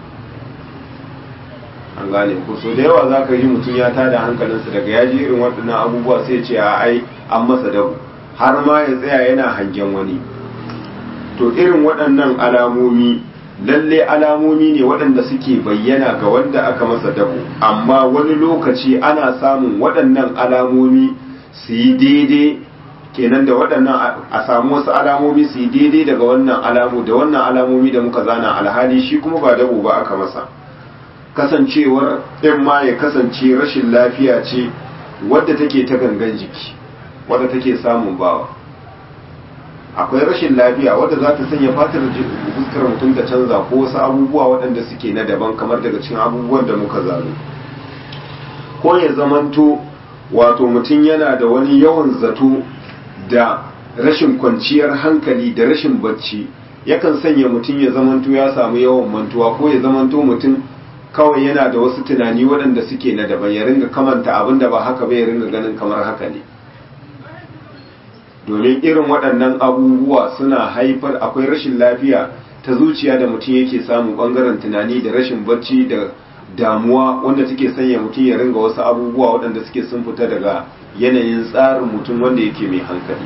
an gane ko so da yawa zaka yi mutum ya tada hankalinsa daga yaji irin waɗannan abubuwa sai ce a ai an masa dabu har ma ya tsaya yana hangen wani to irin waɗannan alamomi lalle alamomi ne waɗanda suke bayyana ga wanda aka masa dabo amma wani lokaci ana samun waɗannan alamomi su yi daidai kenan da waɗannan a samu wasu alamomi su yi daidai daga wannan alamu da wannan alamomi da muka zana alhali shi kuma ba dabo ba aka masa kasancewar in ma ya kasance rashin lafiya ce wadda take ta gangan jiki wadda take samun bawa akwai rashin lafiya wadda za ta sanya fatar fuskar mutum ta canza ko wasu abubuwa waɗanda suke na daban kamar daga cikin abubuwan da muka zano ko ya zamanto wato mutum yana da wani yawan zato da rashin kwanciyar hankali da rashin bacci yakan sanya mutum ya zamanto ya samu yawan mantuwa ko ya zamanto mutum kawai yana da wasu tunani waɗanda suke na daban ya ringa kamanta abin da ba haka ba ya ringa ganin kamar haka ne domin irin waɗannan abubuwa suna haifar akwai rashin lafiya ta zuciya da mutum yake samun ɓangaren tunani da rashin bacci da damuwa wanda take sanya mutum ya ringa wasu abubuwa waɗanda suke sun fita daga yanayin tsarin mutum wanda yake mai hankali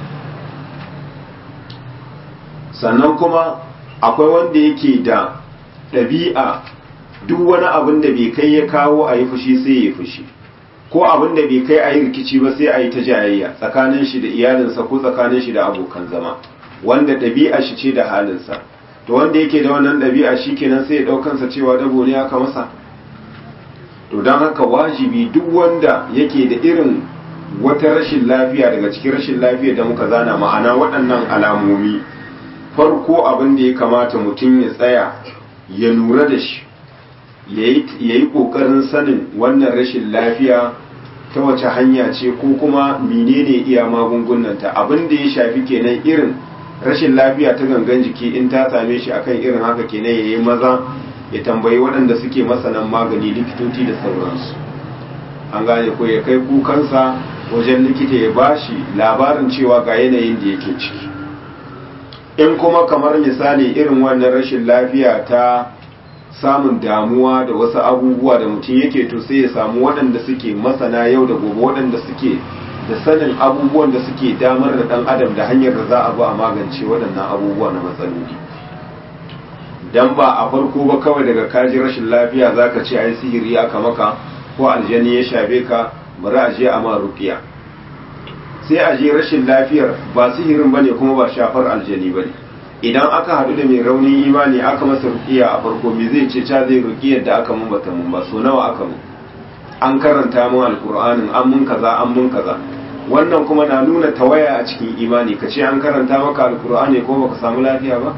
sannan kuma akwai wanda yake da ɗabi'a duk wani abin da bai kai ya kawo a yi fushi sai ya fushi ko abin da bai kai a yi rikici ba sai a yi ta jayayya tsakanin shi da iyalinsa ko tsakanin shi da abokan zama wanda ɗabi'a shi ce da halinsa to wanda yake da wannan ɗabi'a shi kenan sai ya ɗaukansa cewa dabo ne aka masa to don haka wajibi duk wanda yake da irin wata rashin lafiya daga cikin rashin lafiya da muka zana ma'ana waɗannan alamomi farko abin da ya kamata mutum ya tsaya ya lura da shi ya yi ƙoƙarin sanin wannan rashin lafiya ta wace hanya ce ko kuma menene iya magungunanta abin da ya shafi kenan irin rashin lafiya ta gangan jiki in ta same shi akan irin haka kenan ya yi maza ya tambayi waɗanda suke masanan magani likitoci da sauransu an gane ko ya kai kukansa wajen likita ya bashi labarin cewa ga yanayin da yake ciki in kuma kamar misali irin wannan rashin lafiya ta samun damuwa da wasu abubuwa da mutum yake to sai ya samu waɗanda suke masana yau da gobe waɗanda suke da sanin abubuwan da suke damar da ɗan adam da hanyar da za a bi a magance waɗannan abubuwa na matsaloli dan ba a farko ba kawai daga kaji rashin lafiya zaka ce ai sihiri aka maka ko aljani ya shafe ka bari a je a ma ruqiya sai a je rashin lafiyar ba sihirin bane kuma ba shafar aljani bane idan aka haɗu da mai raunin imani aka masa ruqiya a farko me zai ce ca zai ruqiyar da aka mun bata mun ba so nawa aka mun an karanta mun alqur'anin an mun kaza an mun kaza wannan kuma na nuna tawaya a cikin imani ka ce an karanta maka alqur'ani ko baka samu lafiya ba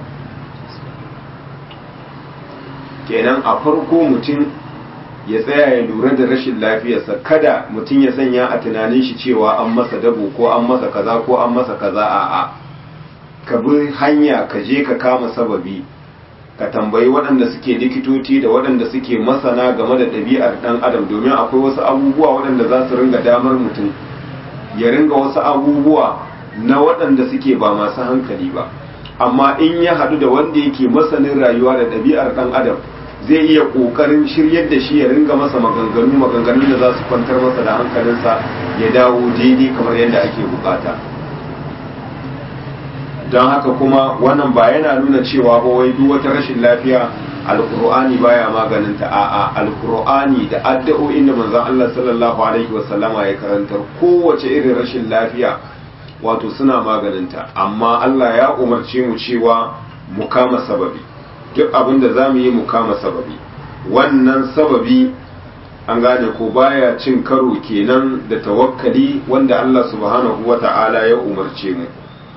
kenan a farko mutum ya tsaya ya lura da rashin lafiyarsa kada mutum ya sanya a tunanin shi cewa an masa dabo ko an masa kaza ko an masa kaza a a ka bi hanya ka je ka kama sababi ka tambayi waɗanda suke likitoci da waɗanda suke masana game da ɗabi'ar ɗan adam domin akwai wasu abubuwa waɗanda za su ringa damar mutum ya ringa wasu abubuwa na waɗanda suke ba masu hankali ba amma in ya haɗu da wanda yake masanin rayuwa da ɗabi'ar ɗan adam zai iya ƙoƙarin shiryar da shi ya ringa masa maganganu maganganu da za su kwantar masa da hankalinsa ya dawo daidai kamar yadda ake bukata don haka kuma wannan ba yana nuna cewa ba wai duk wata rashin lafiya alkur'ani baya maganinta a'a alkur'ani da addu'o'in da manzon Allah sallallahu alaihi wasallama ya karantar kowace irin rashin lafiya wato suna maganinta amma Allah ya umarce mu cewa mu kama sababi duk abin da zamu yi mu kama sababi wannan sababi an gane ko baya cin karo kenan da tawakkali wanda Allah subhanahu wata'ala ya umarce mu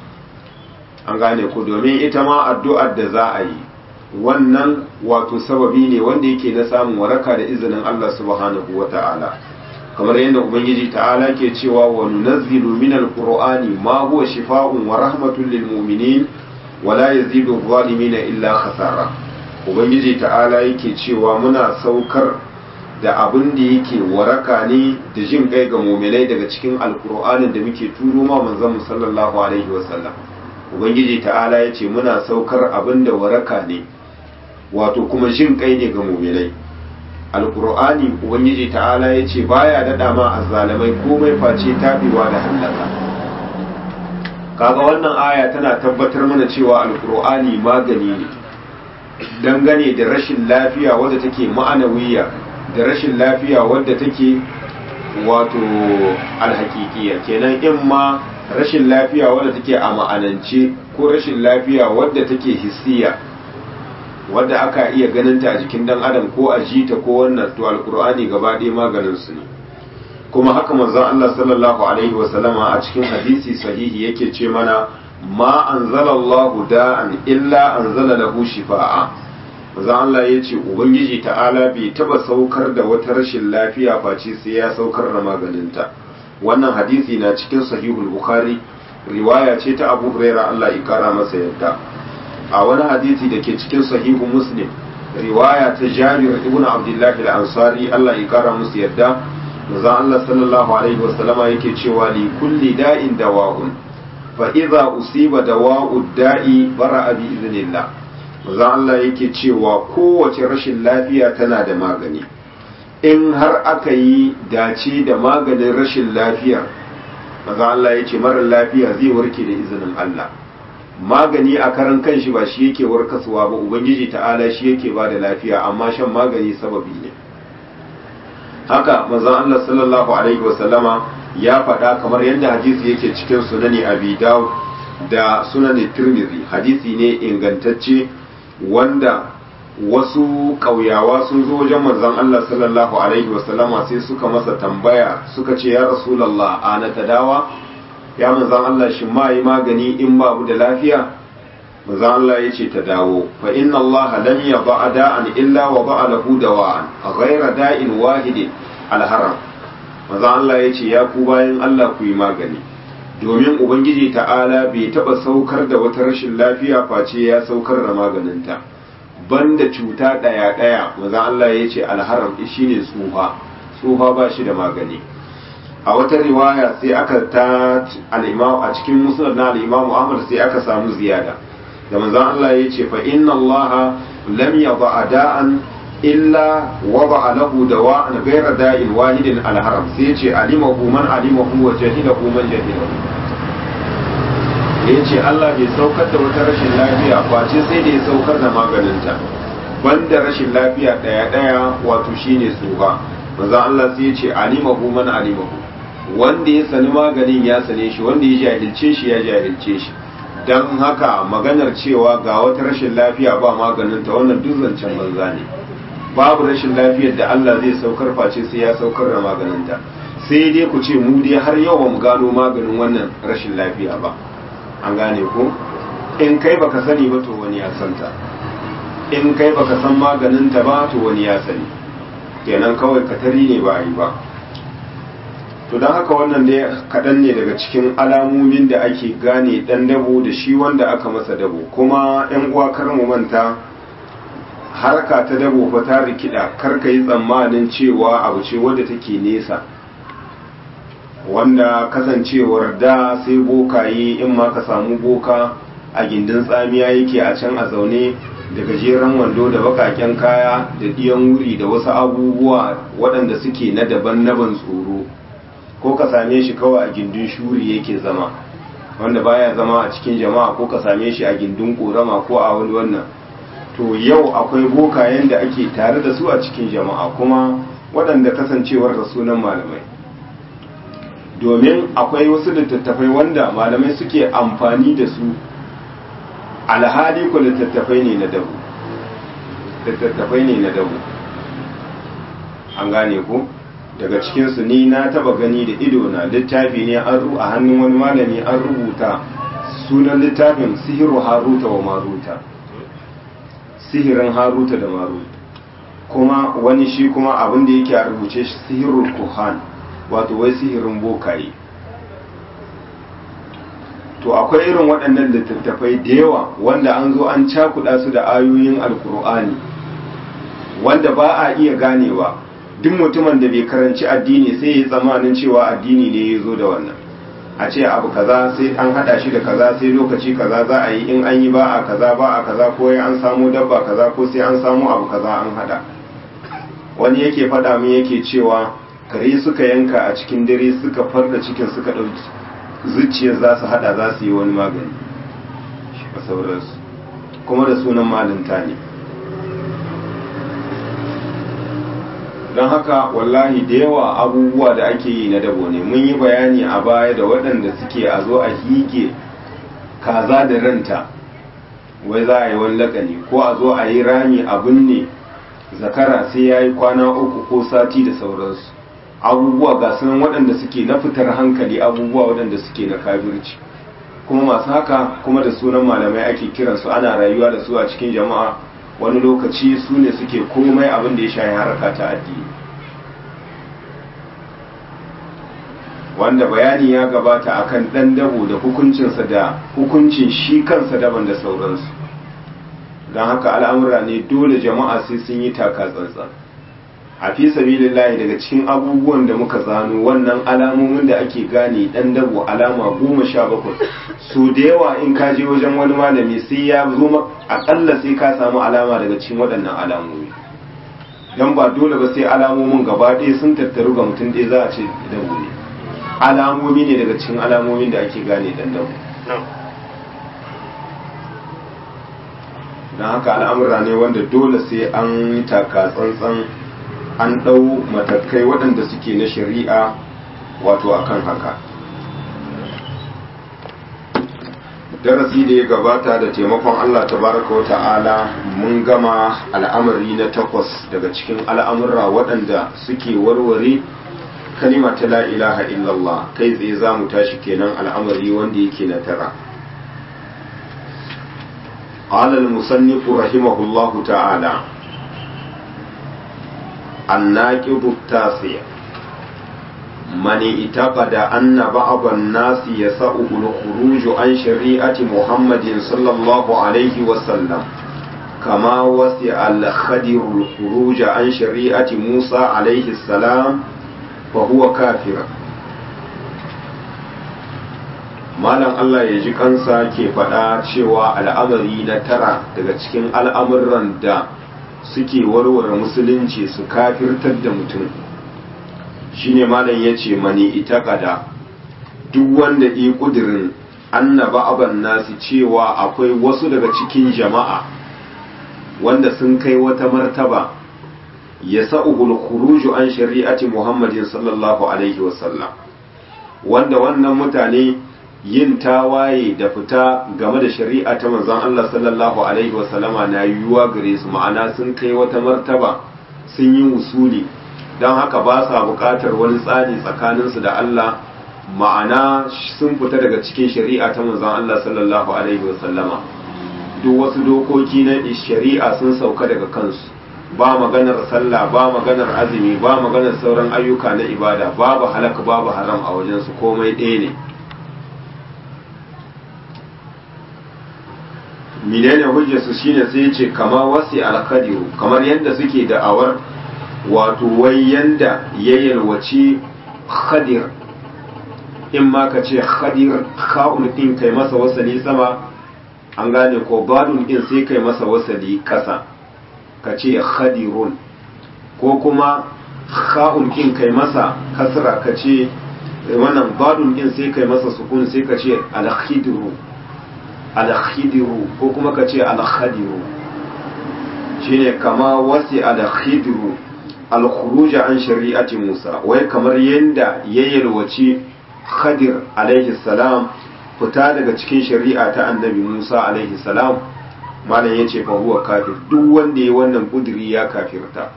an gane ku domin ita ma addu'ar da za a yi wannan wato sababi ne wanda yake na samun waraka da izinin Allah subhanahu wa ta'ala kamar yadda ubangiji ta'ala ke cewa wa nunazzilu min alqur'ani ma huwa shifaa'un wa rahmatun lil mu'minin wa la yazidu adh-dhalimina illa khasara ubangiji ta'ala yake cewa muna saukar da abin da yake waraka ne da jin kai ga mu'minai daga cikin alqur'anin da muke turo ma manzon sallallahu alaihi wa sallam ubangiji ta'ala ya ce muna saukar abin da waraka ne wato kuma jin kai ne ga muminai alkur'ani ubangiji ta'ala ya ce baya daɗa ma azzalamai komai face taɓewa da hallaka kaga wannan aya tana tabbatar mana cewa alkur'ani magani ne dangane da rashin lafiya wadda take ma'anawiya da rashin lafiya wadda take wato alhakikiya kenan in ma rashin lafiya wadda take a ma'anance ko rashin lafiya wadda take hissiya wadda aka iya ganinta a jikin dan adam ko a jita ko wannan to alkur'ani gaba ɗaya maganin su ne kuma haka manzon Allah sallallahu alaihi wa sallama a cikin hadisi sahihi yake ce mana ma anzalallahu da'an illa anzala lahu shifa'a manzon Allah ya ce ubangiji ta'ala bai taba saukar da wata rashin lafiya face sai ya saukar da maganinta wannan hadisi na cikin sahihul bukhari riwaya ce ta abu huraira Allah ya kara masa yadda a wani hadisi da ke cikin sahihu muslim riwaya ta jabir ibn abdullah al-ansari Allah ya kara musu yadda manzon Allah sallallahu alaihi wasallama yake cewa li kulli da'in dawa'un fa idza usiba dawa'u da'i bara'a bi idnillah manzon Allah yake cewa kowace rashin lafiya tana da magani in har aka yi dace da maganin rashin lafiyar maza Allah ya ce marar lafiya zai warke da izinin Allah magani a karan kanshi ba shi yake warkaswa ba ubangiji ta'ala shi yake ba da lafiya amma shan magani sababi ne haka manzon Allah sallallahu alaihi wasallama ya faɗa kamar yadda hadisi yake cikin sunani abi dawud da sunani tirmidhi hadisi ne ingantacce wanda wasu ƙauyawa sun zo wajen manzon Allah sallallahu alaihi wasallama sai suka masa tambaya suka ce ya rasulallah ana ta dawa ya manzon Allah shi ma yi magani in babu da lafiya manzon Allah ya ce ta dawo fa inna Allah lam yaba da'an illa wa ba'a lahu dawa'an ghayra da'in wahidin alharam manzon Allah ya ce ya ku bayan Allah ku yi magani domin ubangiji ta'ala bai taba saukar da wata rashin lafiya face ya saukar da maganinta banda cuta ɗaya ɗaya maza Allah ya ce alharam shi ne tsufa tsufa ba shi da magani a wata riwaya sai aka ta al'imam a cikin musnad na al'imam Ahmad sai aka samu ziyada da manzon Allah ya ce fa inna Allah lam yada da'an illa wada lahu dawa'an ghayra da'in wahidin alharam sai ya ce alimahu man alimahu wa jahilahu man jahilahu ya ce Allah bai saukar da wata rashin lafiya face sai da ya saukar da maganinta banda rashin lafiya ɗaya ɗaya wato shine tsufa maza Allah sai ya ce alimahu man alimahu wanda ya sani maganin ya sane shi wanda ya jahilce shi ya jahilce shi don haka maganar cewa ga wata rashin lafiya ba maganinta wannan duk zancen banza ne babu rashin lafiyar da Allah zai saukar face sai ya saukar da maganinta sai dai ku ce mu dai har yau ba mu gano maganin wannan rashin lafiya ba an gane ko in kai baka sani ba to wani ya santa in kai baka san maganinta ba to wani ya sani kenan kawai katari ne ba a yi ba to don haka wannan dai kaɗan ne daga cikin alamomin da ake gane ɗan dabo da shi wanda aka masa dabo kuma yan uwa kar mu manta harka ta dabo fa ta rikida karka yi tsammanin cewa abu ce wadda take nesa wanda kasancewar da sai bokaye in ma ka samu boka a gindin tsamiya yake a can a zaune da gajeren wando da bakaken kaya da ɗiyan wuri da wasu abubuwa waɗanda suke na daban na ban tsoro ko ka same shi kawai a gindin shuri yake zama wanda baya zama a cikin jama'a ko ka same shi a gindin ƙorama ko a wani wannan to yau akwai bokayen da ake tare da su a cikin jama'a kuma waɗanda kasancewar da sunan malamai domin akwai wasu littattafai wanda malamai suke amfani da su alhali ku littattafai ne na dabu littattafai ne na dabu an gane ku daga cikinsu ni na taba gani da ido na littafi ne an ru a hannun wani malami an rubuta sunan littafin sihiru haruta wa maruta sihirin haruta da maruta kuma wani shi kuma abin da yake a rubuce shi sihirul kuhan wato wai sihirin bokaye to akwai irin waɗannan littattafai da yawa wanda an zo an cakuɗa su da ayoyin alkur'ani wanda ba a iya ganewa duk mutumin da bai karanci addini sai ya yi tsamanin cewa addini ne ya zo da wannan a ce abu kaza sai an hada shi da kaza sai lokaci kaza za a yi in an yi ba a kaza ba a kaza ko ya an samu dabba kaza ko sai an samu abu kaza an hada wani yake faɗa min yake cewa kare suka yanka a cikin dare suka farda cikin suka ɗauki zuciyar za su hada za su yi wani magani a sauransu kuma da sunan malinta ne don haka wallahi da yawa abubuwa da ake yi na dabo ne mun yi bayani a baya da waɗanda suke a zo a hige kaza da ranta wai za a yi wani lakani ko a zo a yi rami abin ne zakara sai ya yi kwana uku ko sati da sauransu abubuwa ga sunan waɗanda suke na fitar hankali abubuwa waɗanda suke na kafirci kuma masu haka kuma da sunan malamai ake kiransu ana rayuwa da su a cikin jama'a wani lokaci su ne suke komai abin da ya shayi haraka ta addini wanda bayani ya gabata akan ɗan dabo da hukuncinsa da hukuncin shi kansa daban da sauransu don haka al'amura ne dole jama'a sai sun yi taka tsantsan a fi sabilillahi daga cikin abubuwan da muka zano wannan alamomin da ake gane dan dabo alama goma sha bakwai so da yawa in ka je wajen wani malami sai ya zo akalla sai ka samu alama daga cikin waɗannan alamomi don ba dole ba sai alamomin gaba ɗaya sun tattaru ga mutum ɗaya za a ce dabo ne alamomi ne daga cikin alamomin da ake gane dan dabo don haka al'amura ne wanda dole sai an yi taka tsantsan an ɗau matakai waɗanda suke na shari'a wato akan haka darasi da ya gabata da taimakon Allah tabaraka wa ta'ala mun gama al'amari na takwas daga cikin al'amurra waɗanda suke warware kalima ta la ilaha illallah kai tsaye za mu tashi kenan al'amari wanda yake na tara قال المصنف رحمه الله تعالى الناقض التاسع من اعتقد أن بعض الناس يسعه الخروج عن شريعة محمد صلى الله عليه وسلم كما وسع الخدر الخروج عن شريعة موسى عليه السلام فهو كافر malam Allah ya ji kansa ke faɗa cewa al'amari na tara daga cikin al'amuran da suke warware musulunci su kafirtar da mutum shine malam ya ce mani ita kada duk wanda yi ƙudurin annaba aban nasu cewa akwai wasu daga cikin jama'a wanda sun kai wata martaba ya sa'uhul khuruju an shari'ati muhammadin sallallahu alaihi wasallam wanda wannan mutane yin tawaye da fita game da shari'a ta manzon Allah sallallahu alaihi wasallama na yiwuwa gare su ma'ana sun kai wata martaba sun yi usuli don haka ba sa buƙatar wani tsari tsakaninsu da Allah ma'ana sun fita daga cikin shari'a ta manzon Allah sallallahu alaihi wasallama duk wasu dokoki na shari'a sun sauka daga kansu ba maganar sallah ba maganar azumi ba maganar sauran ayyuka na ibada babu halaka babu haram a wajensu komai ɗaya ne menene hujjarsu shine sai ya ce kama wasi alkadiru kamar yadda suke da'awar wato wai yanda ya yalwaci khadir in ma ka ce khadir kha'un din kai masa wasali sama an gane ko badun din sai kai masa wasali kasa ka ce khadirun ko kuma kha'un din kai masa kasra ka ce wannan badun din sai kai masa sukun sai ka ce al-khidru al-khidru ko kuma ka ce al-khadiru shine kama wasi al-khidru al-khuruj an shari'ati Musa wai kamar yanda ya yalwaci Khadir alaihi salam fita daga cikin shari'a ta annabi Musa alaihi salam malam yace fa huwa kafir duk wanda ya wannan kudiri ya kafirta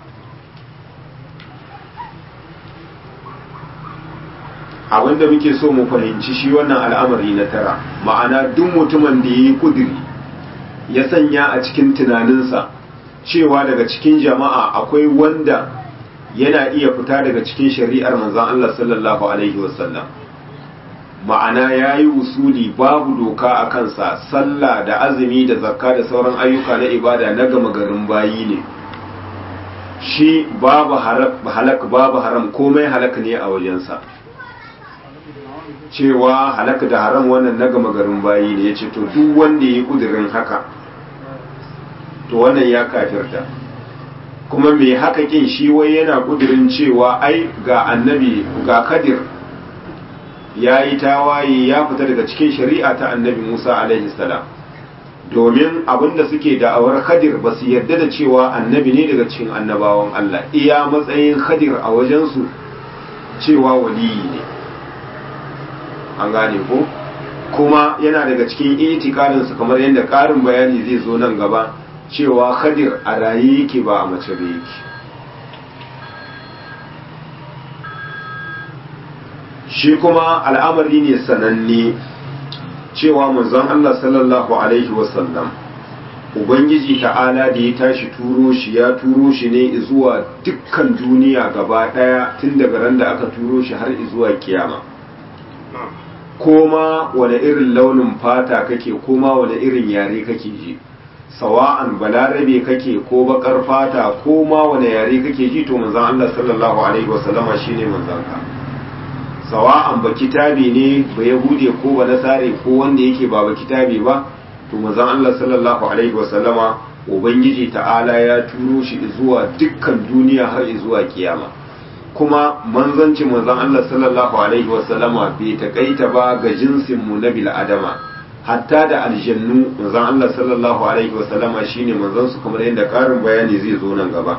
abinda muke so mu fahimci shi wannan al'amari na tara ma'ana duk mutumin da ya yi kudiri ya sanya a cikin tunaninsa cewa daga cikin jama'a akwai wanda yana iya fita daga cikin shari'ar manzan Allah sallallahu Alaihi wasallam ma'ana ya yi usuli babu doka a kansa sallah da azumi da zakka da sauran ayyuka na ibada na gama garin bayi ne shi babu halak babu haram komai halak ne a wajensa cewa halak da haram wannan na gama garin bayi ne ya ce to duk wanda ya yi kudirin haka to wannan ya kafirta kuma mai haka kin shi wai yana kudirin cewa ai ga annabi ga kadir ya yi tawaye ya fita daga cikin shari'a ta annabi musa alaihi salam domin abinda suke da'awar kadir ba su yarda da cewa annabi ne daga cikin annabawan allah iya matsayin kadir a wajensu cewa waliyi ne an gane ko kuma yana daga cikin itikadinsu kamar yadda ƙarin bayani zai zo nan gaba cewa khadir a raye yake ba a mace da yake shi kuma al'amari ne sananne cewa manzon Allah sallallahu alaihi wasallam ubangiji ta'ala da ya tashi turo shi ya turo shi ne zuwa dukkan duniya gaba daya tun daga ran da aka turo shi har zuwa kiyama koma wane irin launin fata kake koma wane irin yare kake ji sawa'an balarabe kake ko bakar fata ko ma wane yare kake ji to manzon Allah sallallahu alaihi wasallama shine manzon ka sawa'an ba kitabi ne ba yahude ko ba nasare ko wanda yake ba ba kitabi ba to manzon Allah sallallahu alaihi wasallama ubangiji ta'ala ya turo shi zuwa dukkan duniya har zuwa kiyama kuma manzancin manzon Allah sallallahu alaihi wasallama bai takaita ba ga jinsin mu na bil adama hatta da aljannu manzon Allah sallallahu alaihi wasallama shine manzon su kamar yadda karin bayani zai zo nan gaba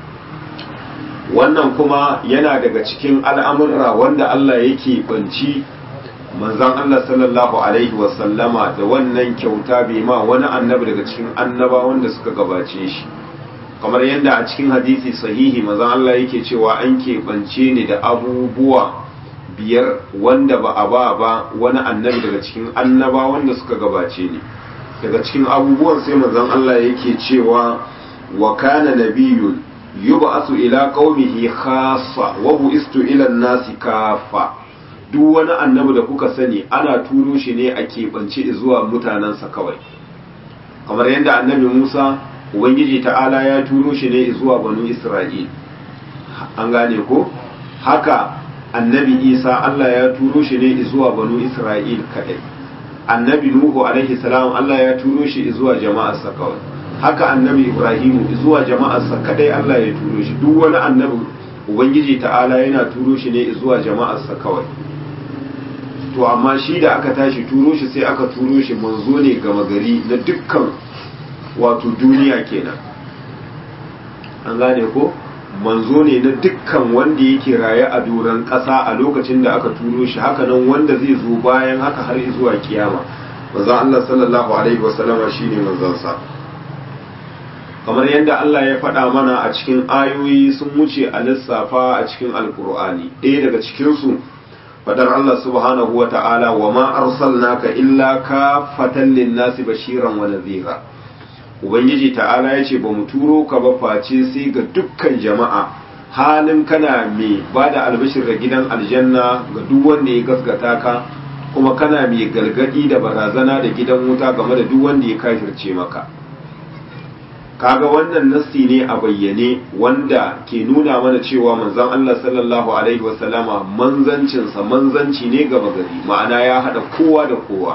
wannan kuma yana daga cikin al'amurra wanda Allah yake banci manzon Allah sallallahu alaihi wasallama da wannan kyauta bai ma wani annabi daga cikin annabawan da suka gabace shi kamar yadda a cikin hadisi sahihi manzon Allah yake cewa an keɓance ni da abubuwa biyar wanda ba a ba ba wani annabi daga cikin annaba wanda suka gabace ni daga cikin abubuwan sai manzon Allah yake cewa wa kana nabiyyun yub'asu ila qaumihi khassa wa bu'istu ila an-nasi kaffa duk wani annabi da kuka sani ana turo shi ne a keɓance zuwa mutanensa kawai kamar yadda annabi Musa ubangiji ta'ala ya turo shi ne zuwa banu Isra'il an gane ko haka annabi isa Allah ya turo shi ne zuwa banu isra'il kadai annabi nuhu alaihi salam Allah ya turo shi zuwa jama'arsa kawai haka annabi ibrahimu zuwa jama'arsa kadai Allah ya turo shi duk wani annabi ubangiji ta'ala yana turo shi ne zuwa jama'arsa kawai to amma shi da aka tashi turo shi sai aka turo shi manzo ne gama gari na dukkan wato duniya kenan an gane ko manzo ne na dukkan wanda yake raye a doron ƙasa a lokacin da aka turo shi haka nan wanda zai zo bayan haka har zuwa kiyama manzon Allah sallallahu alaihi wasallama shine manzon sa kamar yadda Allah ya faɗa mana a cikin ayoyi sun wuce a lissafa a cikin alkur'ani ɗaya daga cikin su fadar Allah subhanahu wa ta'ala wa ma arsalnaka illa kafatan lin-nasi bashiran wa nadhira ubangiji ta'ala ya ce ba mu turo ka ba face sai ga dukkan jama'a halin kana mai ba da albashir da gidan aljanna ga duk wanda ya gaskata ka kuma kana mai galgadi da barazana da gidan wuta game da duk wanda ya kafirce maka kaga wannan nassi ne a bayyane wanda ke nuna mana cewa manzon Allah sallallahu alaihi wasallama manzancinsa manzanci ne gaba gari ma'ana ya hada kowa da kowa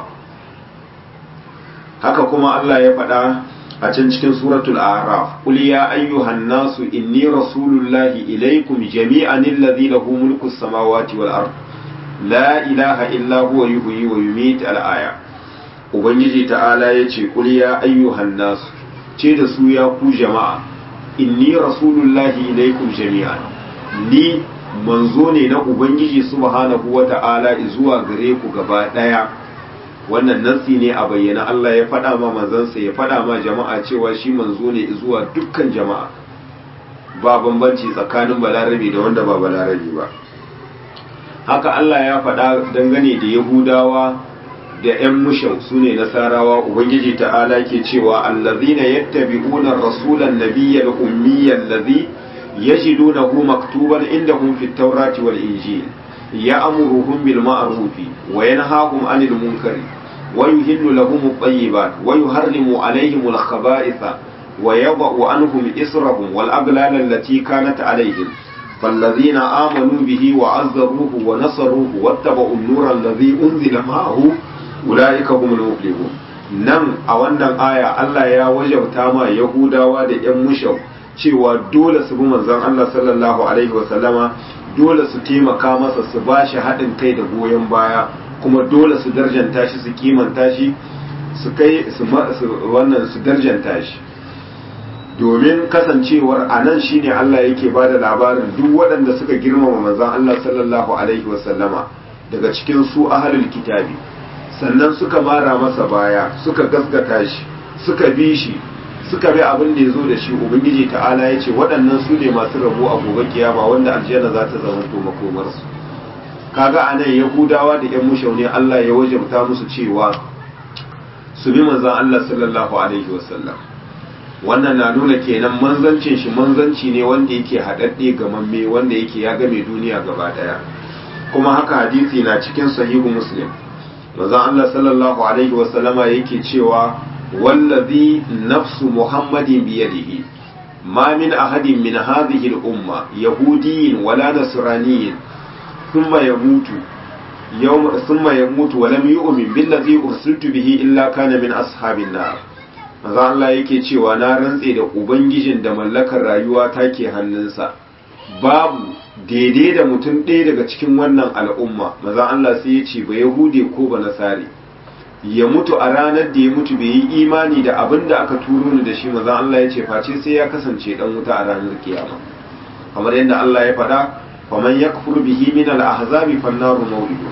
haka kuma Allah ya faɗa a can cikin suratul a'raf qul ya ayyuhan nasu inni rasulullahi ilaykum jami'an alladhi lahu mulku samawati wal ard la ilaha illa huwa yuhyi wa yumiit al aya ubangiji ta'ala yace qul ya ayyuhan nasu ce da su ya ku jama'a inni rasulullahi ilaykum jami'an ni manzo ne na ubangiji subhanahu wata'ala zuwa gare ku gaba daya wannan nassi ne a bayyana Allah ya faɗa ma manzansa ya faɗa ma jama'a cewa shi manzo ne zuwa dukkan jama'a ba bambanci tsakanin balarabe da wanda ba balarabe ba haka Allah ya faɗa dangane da yahudawa da 'yan mushau su ne nasarawa ubangiji ta'ala ke cewa allazina yattabi'una rasulan nabiyyal ummiyyal ladhi yajidunahu maktuban indahum fit tawrati wal injil ya'muruhum bil ma'rufi wa yanhahum 'anil munkari wa yuhillu lahum at-tayyibat wa yuharrimu 'alayhim al-khaba'itha wa yadh'u 'anhum israhum wal aghlal allati kanat 'alayhim فالذين آمنوا به وعزروه ونصروه واتبعوا النور الذي أنزل معه ula'ika humul muflihun nan a wannan aya Allah ya wajabta ma Yahudawa da ƴan mushau cewa dole su bi manzon Allah sallallahu alaihi wa sallama dole su taimaka masa su bashi haɗin kai da goyon baya kuma dole su darjanta shi su kimanta shi su kai su wannan su darjanta shi domin kasancewar a nan shine Allah yake ba da labarin duk waɗanda suka girmama manzon Allah sallallahu alaihi wa sallama daga cikin su ahlul kitabi sannan suka mara masa baya suka gaskata shi suka bi shi suka bi abin da ya zo da shi ubangiji ta'ala ya ce waɗannan su ne masu rabo a gobe kiyama wanda aljanna za ta zama to makomarsu kaga a nan yahudawa da yan mushau ne allah ya wajabta musu cewa su bi manzan allah sallallahu alaihi wasallam wannan na nuna kenan manzancin shi manzanci ne wanda yake haɗaɗɗe gamamme wanda yake ya game duniya gaba ɗaya kuma haka hadisi na cikin sahihu muslim manzon Allah sallallahu alaihi wasallama yake cewa wallazi nafsu muhammadin biyadihi ma min ahadin min hadhihi al-umma yahudiyyin wala nasraniyyin thumma yamutu yawm thumma yamutu wa lam yu'min billazi ursiltu bihi illa kana min ashabin nar manzon Allah yake cewa na rantse da ubangijin da mallakar rayuwa take hannunsa babu daidai da mutum ɗaya daga cikin wannan al'umma maza Allah sai ya ce ba yahude ko ba nasari ya mutu a ranar da ya mutu bai yi imani da abin da aka turo ni da shi maza Allah ya ce face sai ya kasance dan wuta a ranar kiyama kamar yadda Allah ya faɗa faman yakfur bihi min al-ahzabi fannaru maw'idu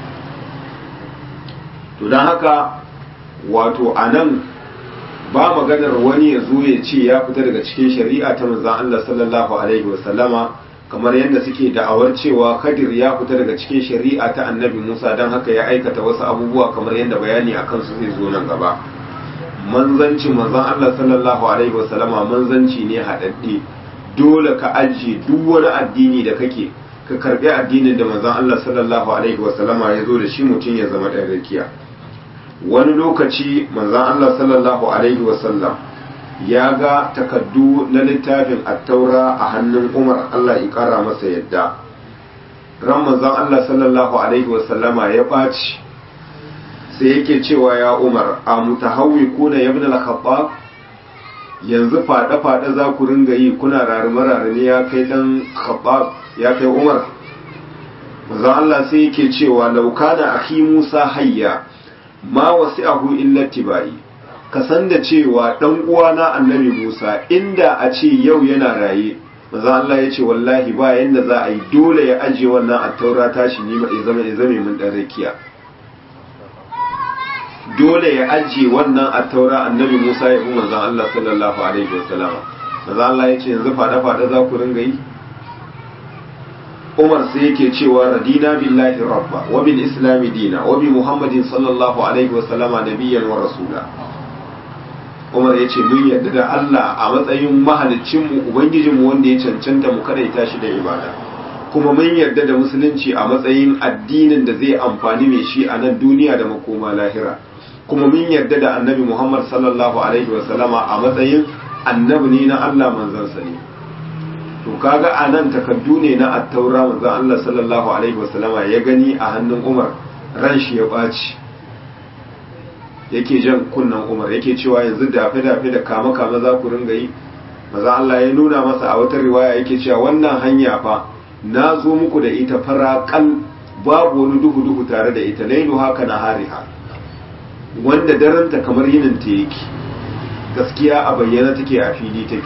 to dan haka wato anan ba maganar wani ya zo ya ce ya fita daga cikin shari'a ta manzon Allah sallallahu alaihi wasallama kamar yadda suke da'awar cewa Khadir ya fita daga cikin shari'a ta Annabi Musa don haka ya aikata wasu abubuwa kamar yadda bayani akan su zai zo nan gaba manzanci manzon Allah sallallahu alaihi wasallama manzanci ne haɗaɗɗe dole ka ajiye duk wani addini da kake ka karbi addinin da manzon Allah sallallahu alaihi wasallama ya zo da shi mutum ya zama ɗan rakiya wani lokaci manzon Allah sallallahu alaihi wasallam ya ga takaddu na littafin attaura a hannun umar allah ya kara masa yadda ran manzon allah sallallahu alaihi wasallama ya ɓaci sai yake cewa ya umar a mutahawwi kuna ya bin al yanzu faɗe-faɗe za ku ringa yi kuna rarime-rarime ya kai ɗan khabbab ya kai umar manzon allah sai yake cewa laukana akhi musa hayya ma wasi'ahu illa tibai ka san da cewa dan uwana annabi Musa inda a ce yau yana raye maza Allah ya ce wallahi ba yanda za a yi dole ya ajiye wannan attaura tashi ni ya zama ya zame mun dan rakiya dole ya ajiye wannan attaura annabi Musa ya bi manzon Allah sallallahu alaihi wasallama maza Allah ya ce yanzu fada fada za ku ringa yi Umar sai yake cewa radina billahi rabba wa bil islami dina wa bi muhammadin sallallahu alaihi wasallama nabiyyan wa rasula umar ya ce mun yarda da Allah a matsayin mahalicinmu ubangijinmu wanda ya cancanta mu kadaita shi da ibada kuma mun yarda da musulunci a matsayin addinin da zai amfani mai shi a nan duniya da makoma lahira kuma mun yarda da annabi Muhammad sallallahu alaihi wasallama a matsayin annabi ne na Allah manzansa ne to kaga a nan takaddu ne na attaura manzon Allah sallallahu alaihi wasallama ya gani a hannun Umar ran shi ya ɓaci yake jan kunnan Umar yake cewa yanzu dafe dafe da kama kama za ku ringa yi maza Allah ya nuna masa a wata riwaya yake cewa wannan hanya fa na zo muku da ita faraƙal babu wani duhu duhu tare da ita lailu haka na hariha wanda daranta kamar yinin ta yake gaskiya a bayyana take a fili take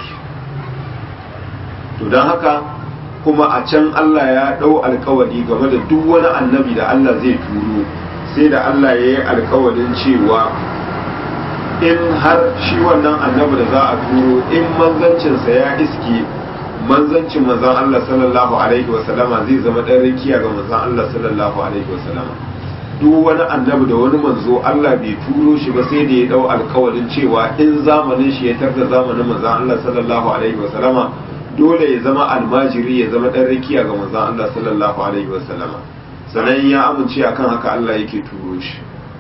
to don haka kuma a can Allah ya ɗau alkawari game da duk wani annabi da Allah zai turo sai da Allah ya yi alkawarin cewa in har shi wannan annabi da za a turo in manzancinsa ya iske manzancin manzan Allah sallallahu alaihi wasallama zai zama ɗan rikiya ga manzan Allah sallallahu alaihi wasallama duk wani annabi da wani manzo Allah bai turo shi ba sai da ya dau alkawarin cewa in zamanin shi ya tarda zamanin manzan Allah sallallahu alaihi wasallama dole ya zama almajiri ya zama ɗan rikiya ga manzan Allah sallallahu alaihi wasallama sannan ya amince akan haka Allah yake turo shi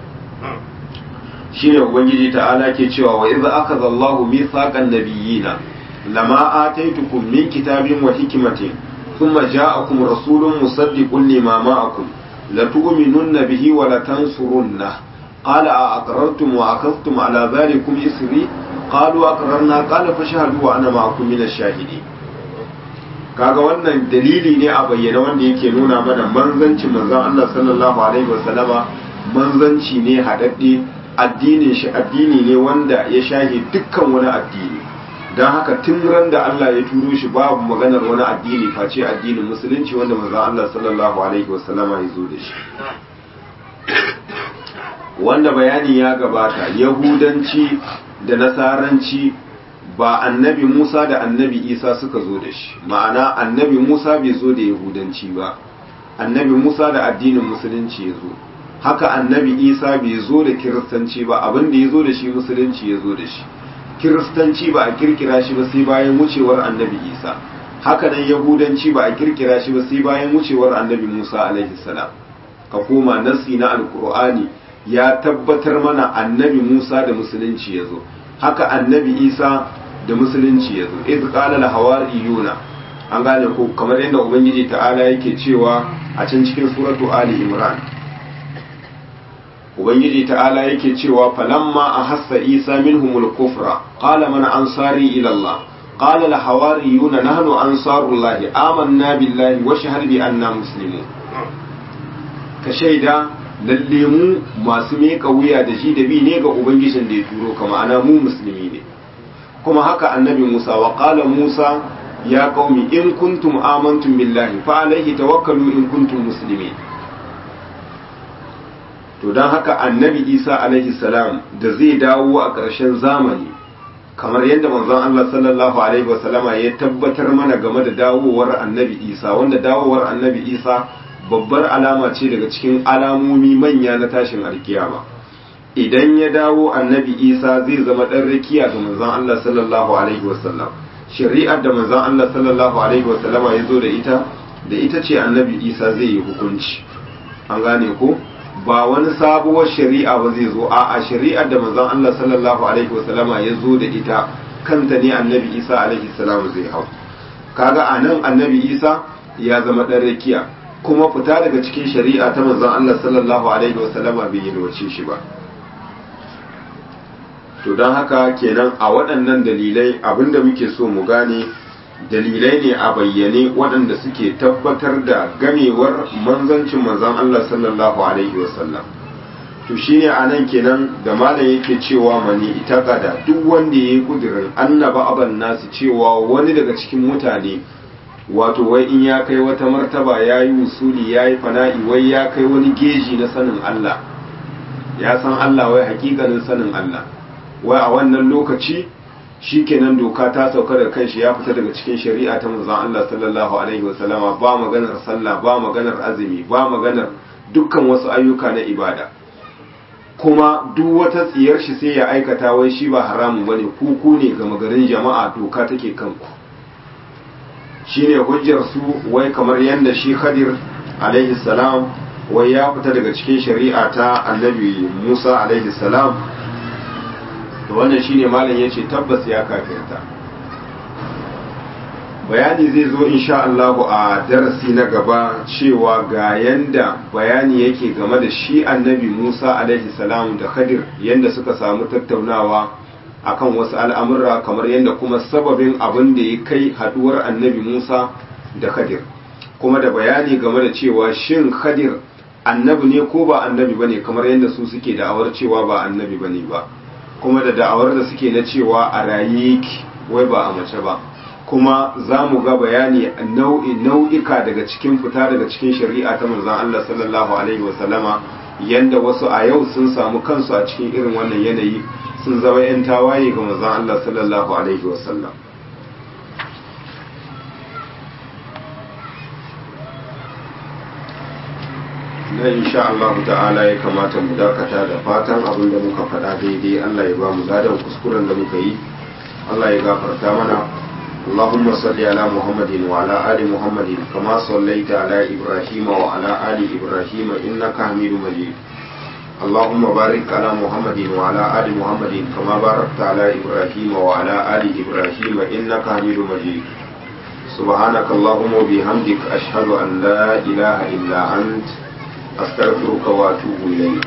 shine ubangiji ta'ala ke cewa wa idza akhadha Allahu mithaqan nabiyina lama ataitukum min kitabin wa hikmatin thumma ja'akum rasulun musaddiqun lima ma'akum latu'minunna bihi wa latansurunna qala a aqrartum wa akhadhtum ala dhalikum isri qalu aqrarna qala fashhadu wa ana ma'akum min ash-shahidin kaga wannan dalili ne a bayyana wanda yake nuna mana manzancin manzon Allah sallallahu alaihi wasallama manzanci ne hadadde addinin shi addini ne wanda ya shahi dukkan wani addini don haka tun ran da Allah ya turo shi babu maganar wani addini face addinin musulunci wanda manzon Allah sallallahu alaihi wasallama ya zo da shi wanda bayani ya gabata yahudanci da nasaranci ba annabi Musa da annabi Isa suka zo da shi ma'ana annabi Musa bai zo da yahudanci ba annabi Musa da addinin musulunci ya zo haka annabi Isa bai zo da kiristanci ba abin da ya zo da shi musulunci ya zo da shi kiristanci ba a kirkira shi ba sai bayan wucewar annabi Isa haka nan yahudanci ba a kirkira shi ba sai bayan wucewar annabi Musa alaihi salam ka koma nasi na alkur'ani ya tabbatar mana annabi Musa da musulunci ya zo haka annabi Isa da musulunci ya zo iz qala al hawariyuna an gane ko kamar yadda ubangiji ta'ala yake cewa a can cikin suratu ali imran ubangiji ta'ala yake cewa falamma ahassa isa minhumul kufra qala man ansari ila allah qala al hawariyuna nahnu ansarullahi amanna billahi wa shahid bi anna muslimun ka shaida lalle mu masu meka wuya da shi da bi ne ga ubangijin da ya turo ka ma'ana mu musulmi ne kuma haka annabi Musa wa qala Musa ya qaumi in kuntum amantum billahi fa alaihi tawakkalu in kuntum muslimin to dan haka annabi Isa alaihi salam da zai dawo a ƙarshen zamani kamar yadda manzon Allah sallallahu alaihi wasallama ya tabbatar mana game da dawowar annabi Isa wanda dawowar annabi Isa babbar alama ce daga cikin alamomi manya na tashin alkiyama idan ya dawo annabi isa zai zama ɗan rakiya ga manzon Allah sallallahu alaihi wasallam shari'ar da manzon Allah sallallahu alaihi wasallama ya zo da ita da ita ce annabi isa zai yi hukunci an gane ko ba wani sabuwar shari'a ba zai zo a'a shari'ar da manzon Allah sallallahu alaihi wasallama ya zo da ita kanta ne annabi isa alaihi salam zai hau kaga anan annabi isa ya zama ɗan rakiya kuma fita daga cikin shari'a ta manzon Allah sallallahu alaihi wasallama bai yi wace shi ba to don haka kenan a waɗannan dalilai abinda muke so mu gane dalilai ne a bayyane waɗanda suke tabbatar da gamewar manzancin manzon Allah sallallahu alaihi wasallam to shine a nan kenan da malam yake cewa mani ita gada duk wanda ya yi kudirin annaba aban nasu cewa wani daga cikin mutane wato wai in ya kai wata martaba ya yi usuli ya yi fana'i wai ya kai wani geji na sanin Allah ya san Allah wai hakikanin sanin Allah wai a wannan lokaci shi kenan doka ta sauka da kanshi ya fita daga cikin shari'a ta manzon Allah sallallahu alaihi wasallama ba maganar sallah ba maganar azumi ba maganar dukkan wasu ayyuka na ibada kuma duk wata tsiyar shi sai ya aikata wai shi ba haramun bane ku ku ne ga magarin jama'a doka take kanku shine hujjar su wai kamar yadda shi khadir alaihi salam wai ya fita daga cikin shari'a ta annabi musa alaihi salam to wannan shine malam yace tabbas ya kafirta bayani zai zo insha Allah a darasi na gaba cewa ga yanda bayani yake game da shi annabi Musa alaihi salam da Khadir yanda suka samu tattaunawa akan wasu al'amura kamar yanda kuma sababin abin da ya kai haduwar annabi Musa da Khadir kuma da bayani game da cewa shin Khadir annabi ne ko ba annabi bane kamar yanda su suke da'awar cewa ba annabi bane ba kuma da da'awar da suke na cewa a raye wai ba a mace ba kuma za mu ga bayani nau'ika daga cikin fita daga cikin shari'a ta manzon Allah sallallahu alaihi wasallama yanda wasu a yau sun samu kansu a cikin irin wannan yanayi sun zama 'yan tawaye ga manzon Allah sallallahu alaihi wasallam na insha Allah ta'ala ya kamata mu dakata da fatan abin da muka faɗa daidai Allah ya ba mu ladan kuskuren da muka yi Allah ya gafarta mana اللهم صل على محمد وعلى آل محمد كما صليت على إبراهيم وعلى آل إبراهيم إنك حميد مجيد اللهم بارك على محمد وعلى آل محمد كما باركت على إبراهيم وعلى آل إبراهيم إنك حميد مجيد سبحانك اللهم وبحمدك أشهد أن لا إله إلا أنت أستغفرك وأتوب إليك